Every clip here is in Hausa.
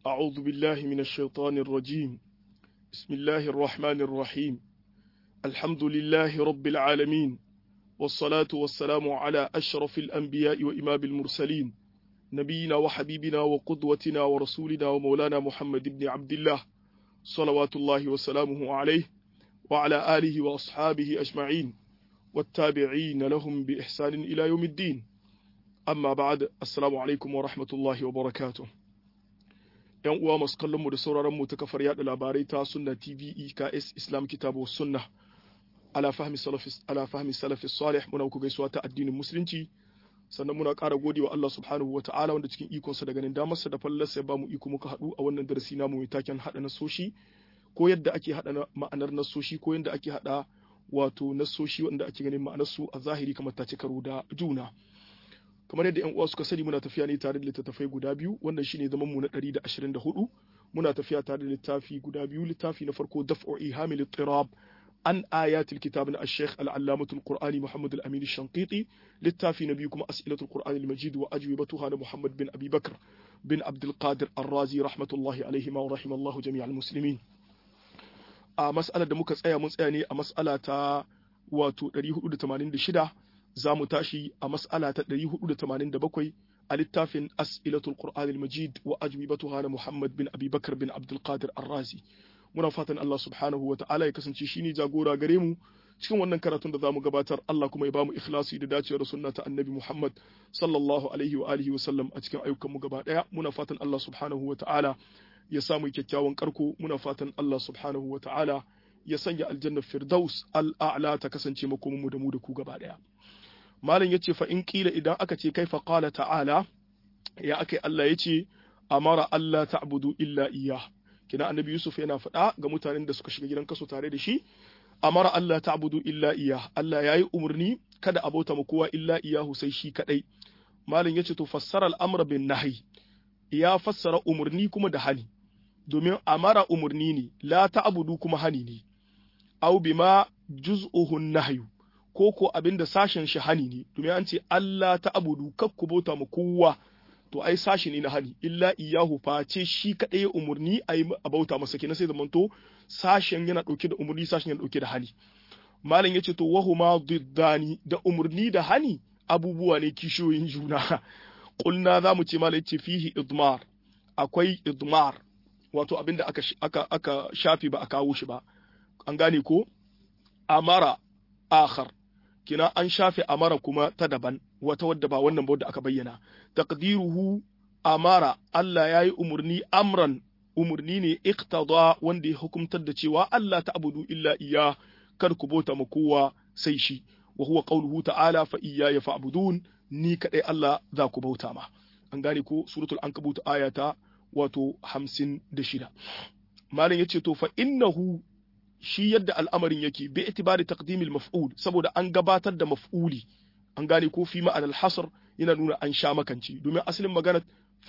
أعوذ بالله من الشيطان الرجيم بسم الله الرحمن الرحيم الحمد لله رب العالمين والصلاة والسلام على أشرف الأنبياء وإمام المرسلين نبينا وحبيبنا وقدوتنا ورسولنا ومولانا محمد بن عبد الله صلوات الله وسلامه عليه وعلى آله وأصحابه أجمعين والتابعين لهم بإحسان إلى يوم الدين amma ba'ad assalamu alaikum wa rahmatullahi wa barakatuh yan uwa masu kallon mu da sauraron mu ta kafar yada labarai ta sunna tv eks islam kitabu sunna ala fahmi salafis ala fahmi salafis salih muna ku gaisuwa ta addinin musulunci sannan muna ƙara gode wa Allah subhanahu wa ta'ala wanda cikin ikonsa da ganin damarsa da fallarsa ya bamu iko muka haɗu a wannan darasi namu mai taken haɗa nasoshi ko yadda ake haɗa ma'anar nasoshi ko yadda ake haɗa wato nasoshi wanda ake ganin ma'anarsu a zahiri kamar ta ci karo da juna kamar yadda yan uwa suka sani muna tafiya ne tare da littattafai guda biyu wannan shine zaman mu na 124 muna tafiya tare da littafi guda biyu littafi na farko daf'u ihamil ittirab an ayatil kitab na al-sheikh al-allamah al-qur'ani muhammad al-amin al-shanqiti littafi na biyu kuma as'ilatul qur'an al-majid wa ajwibatuha na muhammad bin abi bakr bin abdul qadir ar-razi rahmatullahi alayhi wa rahimallahu jami'al muslimin a mas'alar da muka tsaya mun tsaya ne a mas'ala ta wato 486 za mu tashi a mas'ala ta 487 a littafin as'ilatul qur'an al-majid wa ajwibatuha na muhammad bin abi bakr bin abdul qadir ar-razi muna fatan Allah subhanahu wa ta'ala ya kasance shine jagora gare mu cikin wannan karatun da zamu gabatar Allah kuma ya bamu ikhlasi da dacewar sunna ta annabi Muhammad sallallahu alaihi wa alihi wa sallam a cikin ayyukan mu gaba daya muna fatan Allah subhanahu wa ta'ala ya samu kyakkyawan karko muna fatan Allah subhanahu wa ta'ala ya sanya aljanna firdaus al-a'la ta kasance makomin mu da mu da ku gaba daya malam yace fa in kila idan aka ce kaifa qala ta'ala ya akai Allah yace amara Allah ta'budu illa iyyah kina annabi Yusuf yana faɗa ga mutanen da suka shiga gidan kaso tare da shi amara Allah ta'budu illa iyyah Allah yayi umurni kada a bauta ma kowa illa iyahu sai shi kadai malam yace to fassara al-amra bin nahi ya fassara umurni kuma da hani domin amara umurni ne la ta'budu kuma hani ne aw bima juz'uhu nahyu ko ko abinda sashen shi hani ne domin an ce Allah ta'budu kakku bauta ma kowa to ai sashi ne na hani illa iyahu face shi kadai ya umurni a yi bauta masa kenan sai zamanto sashen yana dauke da umurni sashen yana dauke da hani malam yace to wahuma diddani da umurni da hani abubuwa ne kishiyoyin juna kulna zamu ce malam yace fihi idmar akwai idmar wato abinda aka aka aka shafi ba a kawo shi ba an gane ko amara akhar kina an shafe amara kuma ta daban wata wadda ba wannan ba wadda aka bayyana taqdiruhu amara Allah yayi umurni amran umurni ne iqtada wanda ya hukumtar da cewa Allah ta'budu illa iya kar ku bauta ma kowa sai shi wa huwa qawluhu ta'ala fa iyaya fa'budun ni kadai Allah za ku bauta ma an gane ko suratul ankabut ayata wato 56 malam yace to fa innahu shi yadda al'amarin yake bi itibari taqdimil maf'ul saboda an gabatar da maf'uli an gane ko fi ma'anar hasr yana nuna an sha makanci domin asalin magana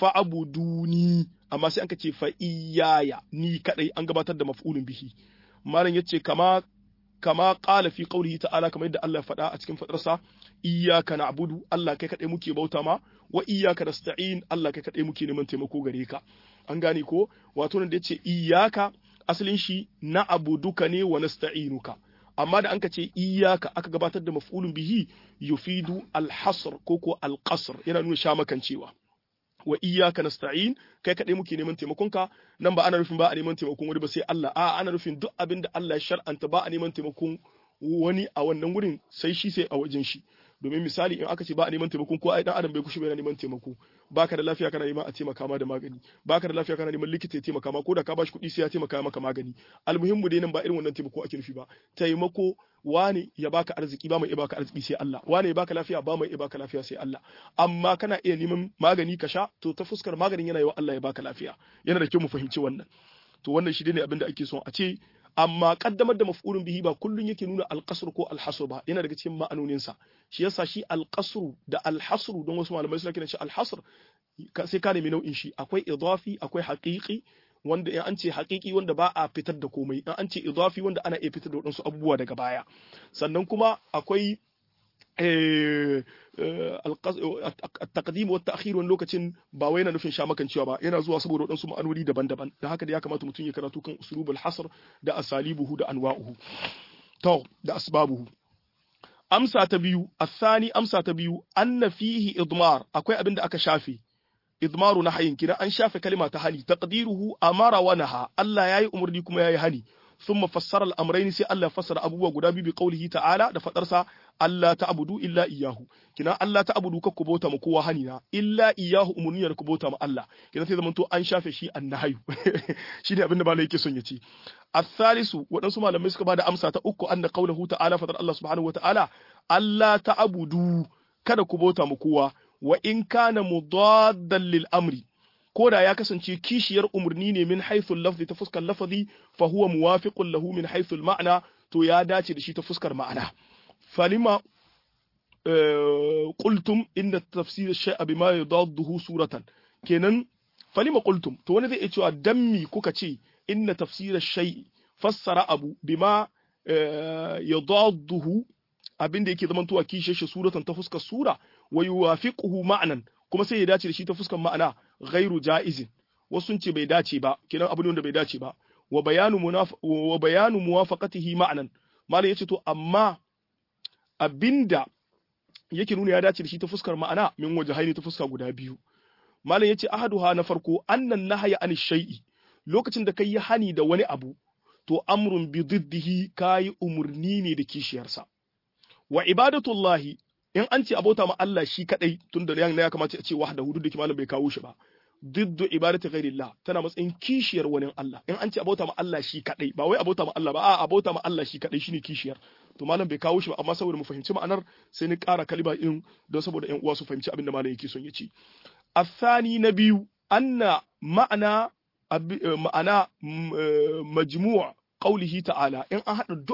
fa'abuduni amma sai an ce fa iyaya ni kadai an gabatar da maf'ulun bihi malam yace kama kama qala fi qawlihi ta'ala kamar yadda Allah faɗa a cikin fadarsa iyyaka na'budu Allah kai kadai muke bauta ma wa iyyaka nasta'in Allah kai kadai muke neman taimako gare ka an gane ko wato nan da yace iyyaka asalin shi na abuduka ne wa nasta'inuka amma da anka ce iyaka aka gabatar da maf'ulun bihi yufidu al-hasr ko ko al-qasr yana nuna sha makancewa wa iyaka nasta'in kai kadai muke neman taimakonka nan ba ana nufin ba a neman taimakon wani ba sai Allah a ana nufin duk abin da Allah ya shar'anta ba a neman taimakon wani a wannan wurin sai shi sai a wajen shi domin misali in aka ce ba a neman taimako ko ai dan adam bai kushe bai neman taimako baka da lafiya kana neman a taimaka ma da magani baka da lafiya kana neman likita ya taimaka ma ko da ka bashi kuɗi sai ya taimaka maka magani almuhimmu dai nan ba irin wannan taimako ake nufi ba taimako wani ya baka arziki ba mai baka arziki sai Allah wani ya baka lafiya ba mai baka lafiya sai Allah amma kana iya neman magani ka sha to ta fuskar maganin yana yi wa Allah ya baka lafiya yana da kyau mu fahimci wannan to wannan shi ne abin da ake son a ce amma kaddamar da maf'ulun bihi ba kullun yake nuna alqasr ko alhasr ba yana daga cikin ma'anonin sa shi yasa shi alqasr da alhasr don wasu malamai suna kiran shi alhasr sai ka nemi nau'in shi akwai idafi akwai haqiqi wanda in an ce haqiqi wanda ba a fitar da komai in an ce idafi wanda ana iya fitar da wadansu abubuwa daga baya sannan kuma akwai التقديم والتأخير wani lokacin ba wai yana nufin shamakancewa ba yana zuwa saboda waɗansu ma'anoni daban-daban da haka da ya kamata mutum ya karatu kan usulubul hasr da asalibuhu da anwa'uhu to da asbabuhu amsa ta biyu athani amsa ta biyu anna fihi idmar akwai abin da aka shafe idmaru na hayin kina an shafe kalima ta hani taqdiruhu amara wa naha Allah yayi umurni kuma yayi hani ثم فسر الامرين سي الله فسر abubuwa guda biyu bi qaulihi ta'ala da fadarsa Allah ta'budu illa iyyahu kina Allah ta'budu ka kubota mu kowa hanina illa iyyahu umurni da kubota mu Allah kina sai zamanto an shafe shi annahayu shine abinda malai yake son ya ce الثالث waɗansu malamai suka bada amsa ta uku anna qaulahu ta'ala fadar Allah subhanahu wa ta'ala Allah ta'budu kada ku bauta mu kowa wa in kana mudaddan lil amri ko da ya kasance kishiyar umarni ne min haithul lafzi ta fuskar lafazi fa huwa muwafiqun lahu min haithul ma'na to ya dace da shi ta fuskar ma'ana falima qultum inna tafsir shay'a bima yadadduhu suratan kenan falima qultum to wani zai iya cewa dammi kuka ce inna tafsir shay'i fassara abu bima yadadduhu abinda yake zamantowa kishiyar shi suratan ta fuskar sura wa yuwafiquhu ma'nan kuma sai ya dace da shi ta fuskar ma'ana ghairu ja'izin wasu sun ce bai dace ba kiran abu ne wanda bai dace ba wa bayanu munaf wa bayanu muwafaqatihi ma'nan malam yace to amma abinda yake nuna ya dace da shi ta fuskar ma'ana min wajhaini ta fuska guda biyu malam yace ahaduha na farko annan nahaya an shay'i lokacin da kai hani da wani abu to amrun bi diddihi kai umurni ne da kishiyarsa wa ibadatullahi in an ce abota ma Allah shi kadai tun da ya kamata a ce wahda hudu da malam bai kawo shi ba diddu ibadati ghairillah tana matsayin kishiyar wani Allah in an ce abota ma Allah shi kadai ba wai abota ma Allah ba a abota ma Allah shi kadai shine kishiyar to malam bai kawo shi ba amma saboda mu fahimci ma'anar sai ni ƙara kaliba in don saboda ƴan uwa su fahimci abin da malam yake son ya ce الثاني نبي أن معنى معنى مجموع قوله تعالى إن أحد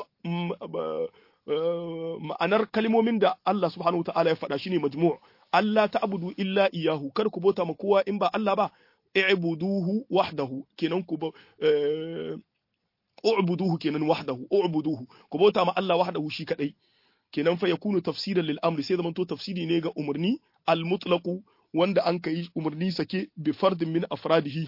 ma'anar kalmomin da Allah subhanahu wa ta'ala ya faɗa shine majmu' Allah ta'budu illa iyahu kar ku bota ma kowa in ba Allah ba i'buduhu wahdahu kenan ku ba u'buduhu kenan wahdahu u'buduhu ku bota ma Allah wahdahu shi kadai kenan fa yakunu tafsiran lil amri sai zamanto tafsiri ne ga umarni al mutlaqu wanda an kai umarni sake bi fardin min afradihi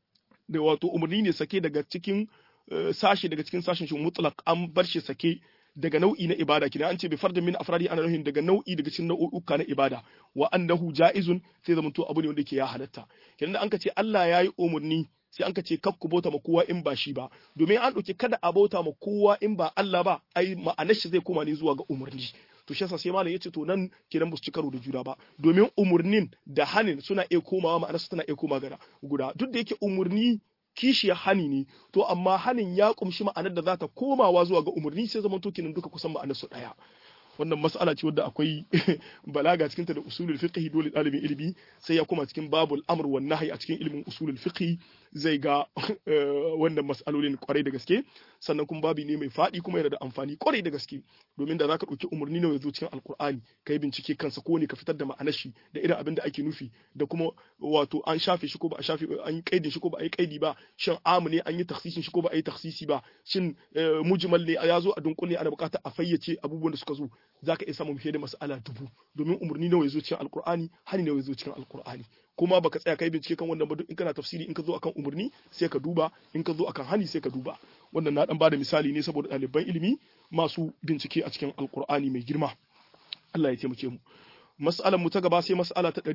da wato umarni ne sake daga cikin sashi daga cikin sashin shi mutlaq an bar shi sake daga nau'i na ibada kina an ce bi fardin min afradi ana nufin daga nau'i daga cikin nau'uka na ibada wa annahu ja'izun sai zaman to abu ne wanda yake ya halatta kenan an ka ce Allah yayi umurni sai an ka ce kakku bauta ma kowa in ba shi ba domin an dauke kada a bauta ma kowa in ba Allah ba ai ma'anar shi zai koma ne zuwa ga umurni to shi yasa sai malam yace to nan kenan ba su ci karo da juna ba domin umurnin da hanin suna iya komawa ma'anar su tana iya koma gara guda duk da yake umurni kishiyar hani ne to amma hanin ya kumshi ma'anar da za ta komawa zuwa ga umarni sai zaman to kenan duka kusan ma'anar su daya wannan mas'ala ce wadda akwai balaga cikin ta da usulul fiqh dole dalibin ilimi sai ya koma cikin babul amr wan nahy a cikin ilimin usulul fiqh zai ga wannan mas'alolin kwarai da gaske sannan kuma babi ne mai faɗi kuma yana da amfani kwarai da gaske domin da zaka ɗauki umarni nawa zo cikin alkur'ani kai bincike kansa ko ne ka fitar da ma'anar shi da irin abin da ake nufi da kuma wato an shafe shi ko ba a shafe an yi kaidin shi ko ba a yi kaidi ba shin amu ne an yi taksisin shi ko ba a yi taksisi ba shin mujmal ne ya zo a dunkule ana buƙatar a fayyace abubuwan da suka zo zaka iya samun fiye da mas'ala dubu domin umarni nawa ya zo cikin alkur'ani hani nawa ya zo cikin alkur'ani kuma baka tsaya kai bincike kan wannan ba duk in kana tafsiri in ka zo akan umarni sai ka duba in ka zo akan hani sai ka duba wannan na dan bada misali ne saboda ɗaliban ilimi masu bincike a cikin alkur'ani mai girma Allah ya taimake mu mas'alar mu ta gaba sai mas'ala ta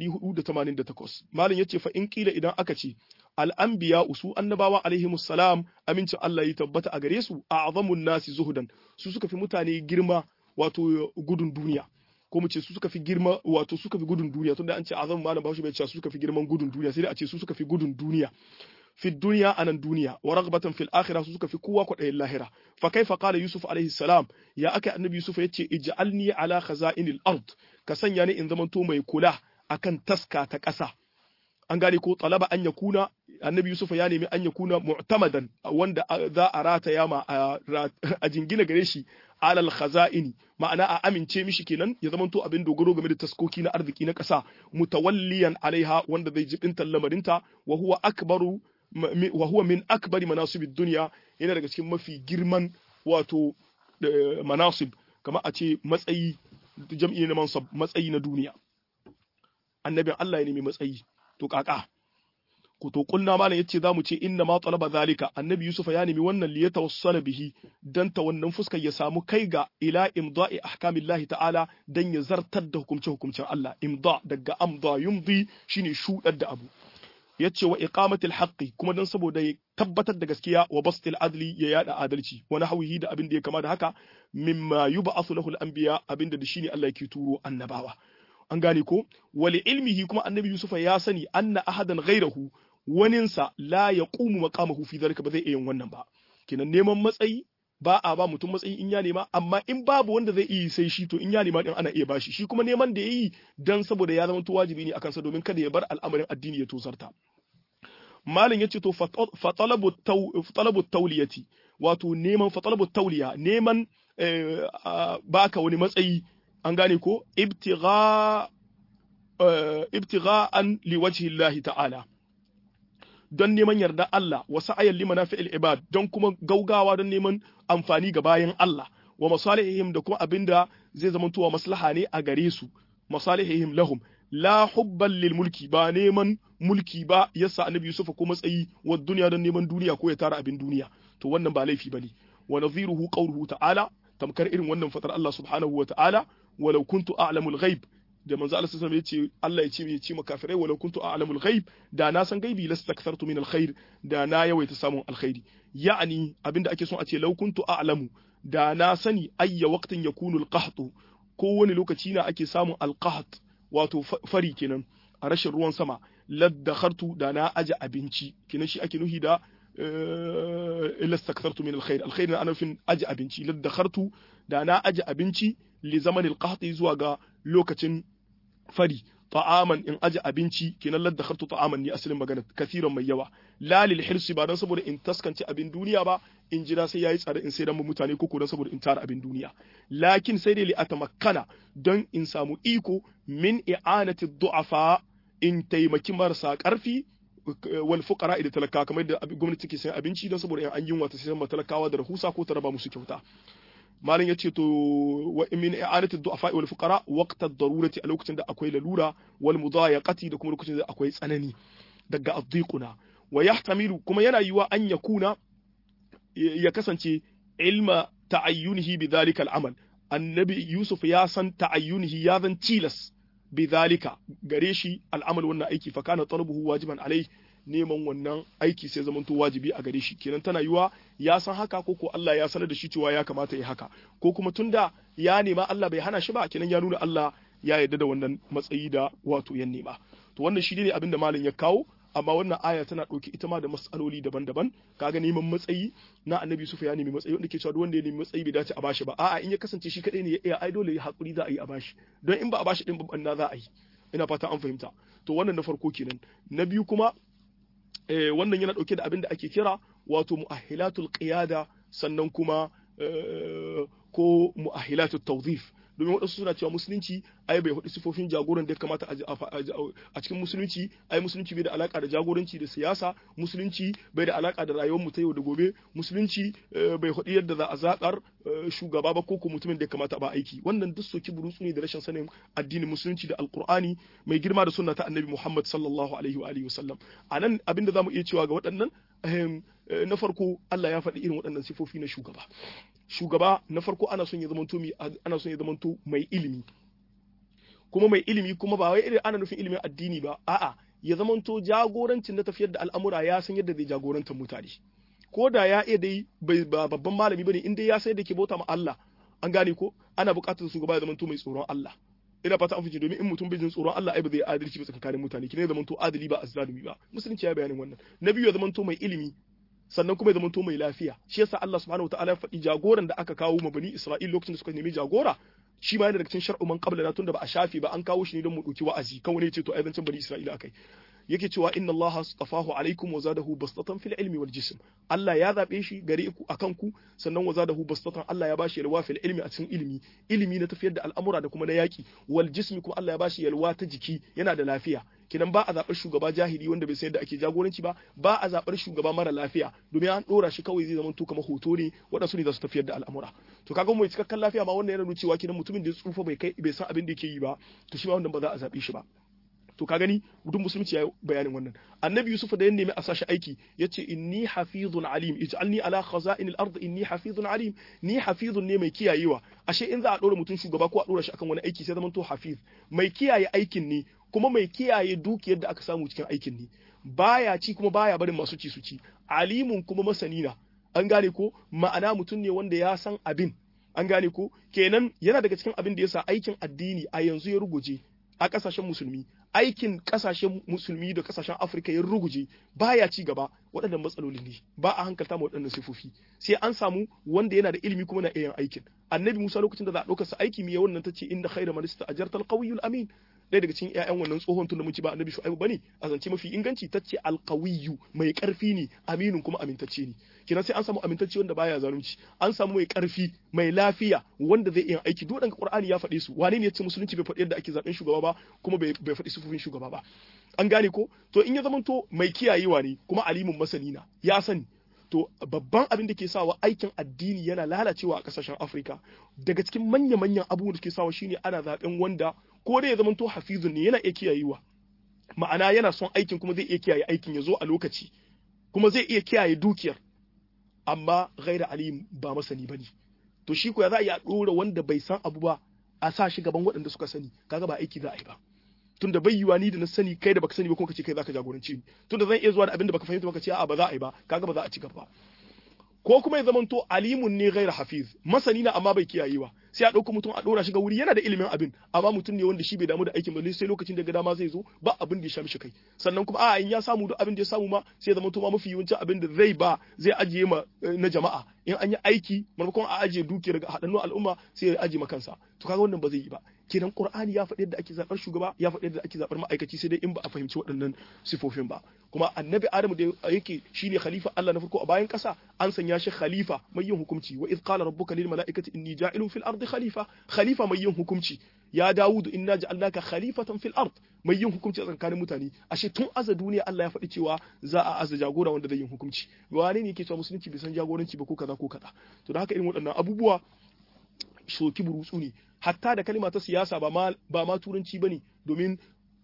488 malam yace fa in kila idan aka ce al-anbiya usu annabawa alaihimus salam amincin Allah ya tabbata a gare su a'zamun nasi zuhudan su suka fi mutane girma wato gudun duniya ko mu ce su suka fi girma wato suka fi gudun duniya tunda an ce azam malam bahaushe bai ce su suka fi girman gudun duniya sai dai a ce su suka fi gudun duniya fi duniya anan duniya wa ragbatan fil akhirah su suka fi kowa kwaɗayin lahira fa kaifa qala yusuf alaihi salam ya aka annabi yusuf yace ij'alni ala khaza'inil ard ka sanya ni in zamanto mai kula akan taska ta ƙasa an gane ko talaba an yakuna annabi yusuf ya nemi an yakuna mu'tamadan wanda za a rataya ma a jingina gare shi alal khaza'ini ma'ana a amince mishi kenan ya zamanto abin dogaro game da taskoki na arziki na ƙasa mutawalliyan alaiha wanda zai jibinta lamarinta wa huwa akbaru wa huwa min akbari manasibid dunya yana daga cikin mafi girman wato manasib kamar a ce matsayi jam'i na mansab matsayi na duniya annabin Allah ya nemi matsayi to kaka ko to kulna malam yace zamu ce inna ma talaba zalika annabi yusuf ya nemi wannan li yatawassala bihi dan ta wannan fuskar ya samu kai ga ila imda'i ahkamillahi ta'ala dan ya zartar da hukumce hukumcen Allah imda daga amda yumdi shine shudar da abu yace wa iqamatil haqqi kuma dan saboda ya tabbatar da gaskiya wa bastil adli ya yada adalci wa nahwihi da abin da ya kama da haka mimma yub'athu lahu al-anbiya abinda da shine Allah yake turo annabawa an gane ko wali ilmihi kuma annabi yusufa ya sani anna ahadan ghairahu waninsa la yaqumu maqamahu fi dhalika ba zai iya yin wannan ba kenan neman matsayi ba a ba mutum matsayi in ya nema amma in babu wanda zai iya sai shi to in ya nema din ana iya bashi shi kuma neman da yayi dan saboda ya zama wajibi ne akan sa domin kada ya bar al'amarin addini ya tosarta malin yace to fa talabu talabu tawliyati wato neman fa talabu tawliya neman baka wani matsayi an gane ko ibtigha ibtigha'an liwajhi Allah ta'ala don neman yarda Allah wa sa'ayan limana fi'il ibad don kuma gaugawa don neman amfani ga bayan Allah wa masalihihim da kuma abinda zai zama tuwa maslaha ne a gare su masalihihim lahum la hubban lil mulki ba neman mulki ba yasa annabi Yusuf ko matsayi wa duniya don neman duniya ko ya tara abin duniya to wannan ba laifi bane wa nadhiruhu qawluhu ta'ala tamkar irin wannan fatar Allah subhanahu wa ta'ala walau kuntu a'lamul ghaib da manzo Allah sallallahu alaihi wasallam Allah ya ce ya ce makafirai walau kuntu a'lamul ghaib da na san gaibi lastakthartu min alkhair da na yawaita samun alkhairi ya'ani abinda ake son a ce law kuntu a'lamu da na sani ayya waqtin yakunu alqahtu ko wani lokaci na ake samun alqaht wato fari kenan a rashin ruwan sama laddakhartu da na aje abinci kenan shi ake nuhi da lastakthartu min alkhair alkhair na anufin aje abinci laddakhartu da na aje abinci li zamanin alqahti zuwa ga lokacin fari ta'aman in aje abinci kenan ladda khartu ta'aman ni asalin magana kathiran mai yawa la lil hirsi ba dan saboda in taskance abin duniya ba in jira sai yayi tsare in sai dan mutane ko dan saboda in tara abin duniya lakin sai dai li atamakkana don in samu iko min i'anati du'afa in taimaki marasa karfi wal fuqara da talaka kamar da gwamnati ke sayan abinci don saboda in an yunwa ta sayan talakawa da rahusa ko ta raba musu kyauta malin yace to wa min i'anati du'afa wal fuqara waqta ad-darurati a lokacin da akwai lalura wal mudayaqati da kuma lokacin da akwai tsanani daga addiquna wa yahtamilu kuma yana yiwa an yakuna ya kasance ilma ta'ayyunihi bi dhalika al-amal annabi yusuf ya san ta'ayyunihi ya zan tilas bi dhalika gare shi al'amal wannan aiki fa kana talabuhu wajiban alai neman wannan aiki sai zamanto wajibi a gare shi kenan tana yiwa ya san haka ko ko Allah ya sanar da shi cewa ya kamata ya haka ko kuma tunda ya nema Allah bai hana shi ba kenan ya nuna Allah ya yarda da wannan matsayi da wato ya nema to wannan shi ne abin da malam ya kawo amma wannan aya tana ɗauki ita ma da matsaloli daban-daban kaga neman matsayi na annabi Yusuf ya nemi matsayi wanda ke cewa duk wanda ya nemi matsayi bai dace a bashi ba a'a in ya kasance shi kadai ne ya iya ai dole ya hakuri za a yi a bashi don in ba a bashi din babban na za a yi ina fata an fahimta to wannan na farko kenan na biyu kuma wannan yana ɗauke da abin da ake kira wato mu'ahilatul qiyada sannan kuma ko mu'ahilatul tawzif domin waɗansu suna cewa musulunci ai bai hudu sifofin jagoran da ya kamata a cikin musulunci ai musulunci bai da alaka da jagoranci da siyasa musulunci bai da alaka da rayuwar mu ta yau da gobe musulunci bai hudu yadda za a zakar shugaba ba ko mutumin da ya kamata ba aiki wannan duk soki burutsu ne da rashin sanin addinin musulunci da alkur'ani mai girma da sunna ta annabi muhammad sallallahu alaihi wa alihi wasallam anan abinda zamu iya cewa ga waɗannan na farko Allah ya faɗi irin waɗannan sifofi na shugaba shugaba na farko ana son ya zamanto mai ana son ya zamanto mai ilimi kuma mai ilimi kuma ba wai irin ana nufin ilimin addini ba a'a ya zamanto jagorancin na tafiyar da al'amura ya san yadda zai jagoranta mutane ko da ya iya dai ba babban malami bane in dai ya sai da ke bauta ma Allah an gane ko ana buƙatar shugaba ya zamanto mai tsoron Allah ina fata an fice domin in mutum bai jin tsoron Allah ai ba zai adalci ba tsakanin mutane kine ya zamanto adali ba azzalumi ba musulunci ya bayanin wannan na biyu ya zamanto mai ilimi sannan kuma ya zamanto mai lafiya shi yasa Allah subhanahu wataala ya faɗi jagoran da aka kawo ma bani Isra'il lokacin da suka nemi jagora shi ma yana daga cikin shar'u man qabla tunda ba a shafi ba an kawo shi ne don mu dauki wa'azi kan wani ya ce to ai zancen bani Isra'ila akai yake cewa inna Allah astafahu alaikum wa zadahu bastatan fil ilmi wal jism Allah ya zabe shi gare ku akan ku sannan wa zadahu bastatan Allah ya bashi yalwa fil ilmi a cikin ilimi ilimi na tafiyar da al'amura da kuma na yaki wal jismi kuma Allah ya bashi yalwa ta jiki yana da lafiya kidan ba a zaɓar shugaba jahili wanda bai san yadda ake jagoranci ba ba a zaɓar shugaba mara lafiya domin an ɗora shi kawai zai zama to kamar hoto ne waɗansu ne za su tafiyar da al'amura to kaga mai cikakken lafiya ma wannan yana nuna cewa kidan mutumin da ya tsufa bai kai bai san abin da yake yi ba to shi ma wannan ba za a zaɓe shi ba to ka gani gudun musulunci ya yi bayanin wannan annabi yusuf da ya nemi a sashi aiki ya ce inni hafizun alim ij'alni ala khaza'in al-ard inni hafizun alim ni hafizun ne mai kiyayewa ashe in za a dora mutum shugaba ko a dora shi akan wani aiki sai zaman to hafiz mai kiyaye aikin ne kuma mai kiyaye dukiyar da aka samu cikin aikin ne baya ci kuma baya barin masu ci su ci alimun kuma masani na an gane ko ma'ana mutum ne wanda ya san abin an gane ko kenan yana daga cikin abin da yasa aikin addini a yanzu ya ruguje a kasashen musulmi aikin kasashen musulmi da kasashen afirka ya ruguje baya ci gaba waɗannan matsaloli ne ba a hankalta ma waɗannan sifofi sai an samu wanda yana da ilimi kuma na iya aikin annabi musa lokacin da za a ɗauka sa aiki miya wannan ta ce inda khaira man ista'jarta al amin ɗaya daga cikin ƴaƴan wannan tsohon tun da mun ci ba annabi shu'aibu bane a zance mafi inganci ta ce alqawiyyu mai ƙarfi ne aminin kuma amintacce ne kina sai an samu amintacce wanda baya zalunci an samu mai ƙarfi mai lafiya wanda zai iya aiki duk ɗanka qur'ani ya faɗe su wane ne ya ce musulunci bai faɗi yadda ake zaben shugaba ba kuma bai faɗi sufufin shugaba ba an gane ko to in ya zamanto mai kiyayewa ne kuma alimin masani na ya sani to babban abin da ke sawa aikin addini yana lalacewa a kasashen Afirka daga cikin manya-manyan abubuwan da ke sawa shine ana zaben wanda ko dai ya zamanto hafizun ne yana iya kiyayewa ma'ana yana son aikin kuma zai iya kiyaye aikin ya zo a lokaci kuma zai iya kiyaye dukiyar amma ghaira alim ba masani bane to shi ko ya za a iya dora wanda bai san abu ba a sa shi gaban waɗanda suka sani kaga ba aiki za a yi ba tunda bai yiwa ni da na sani kai da baka sani ba kuma kace kai zaka jagorance ni tunda zan iya zuwa da abin da baka fahimta baka ce a'a ba za a yi ba kaga ba za a ci gaba ko kuma ya zamanto alimun ne ghaira hafiz masani na amma bai kiyayewa sai a ɗauko mutum a ɗora shi ga wuri yana da ilimin abin amma mutum ne wanda shi bai damu da aikin ba sai lokacin da ga dama zai zo ba abin da ya sha mishi kai sannan kuma a in ya samu duk abin da ya samu ma sai ya zamanto ma mafi yawancin abin da zai ba zai ajiye ma na jama'a in an yi aiki maimakon a ajiye dukiyar ga haɗannu al'umma sai ya ajiye ma kansa to kaga wannan ba zai yi ba kenan qur'ani ya faɗi yadda ake zaɓar shugaba ya faɗi yadda ake zaɓar ma'aikaci sai dai in ba a fahimci waɗannan sifofin ba kuma annabi adamu da yake shine khalifa Allah na farko a bayan ƙasa an sanya shi khalifa mai yin hukunci wa iz qala rabbuka lil mala'ikati inni ja'ilun fil ardi khalifa khalifa mai yin hukunci ya dawudu inna ja'alnaka khalifatan fil ard mai yin hukunci a tsakanin mutane ashe tun aza duniya Allah ya faɗi cewa za a aza jagora wanda zai yin hukunci wane ne yake cewa musulunci bai san jagoranci ba ko kaza ko kaza to da haka irin waɗannan abubuwa shoki burutsu ne hatta da kalma ta siyasa ba ma ba ma turanci bane domin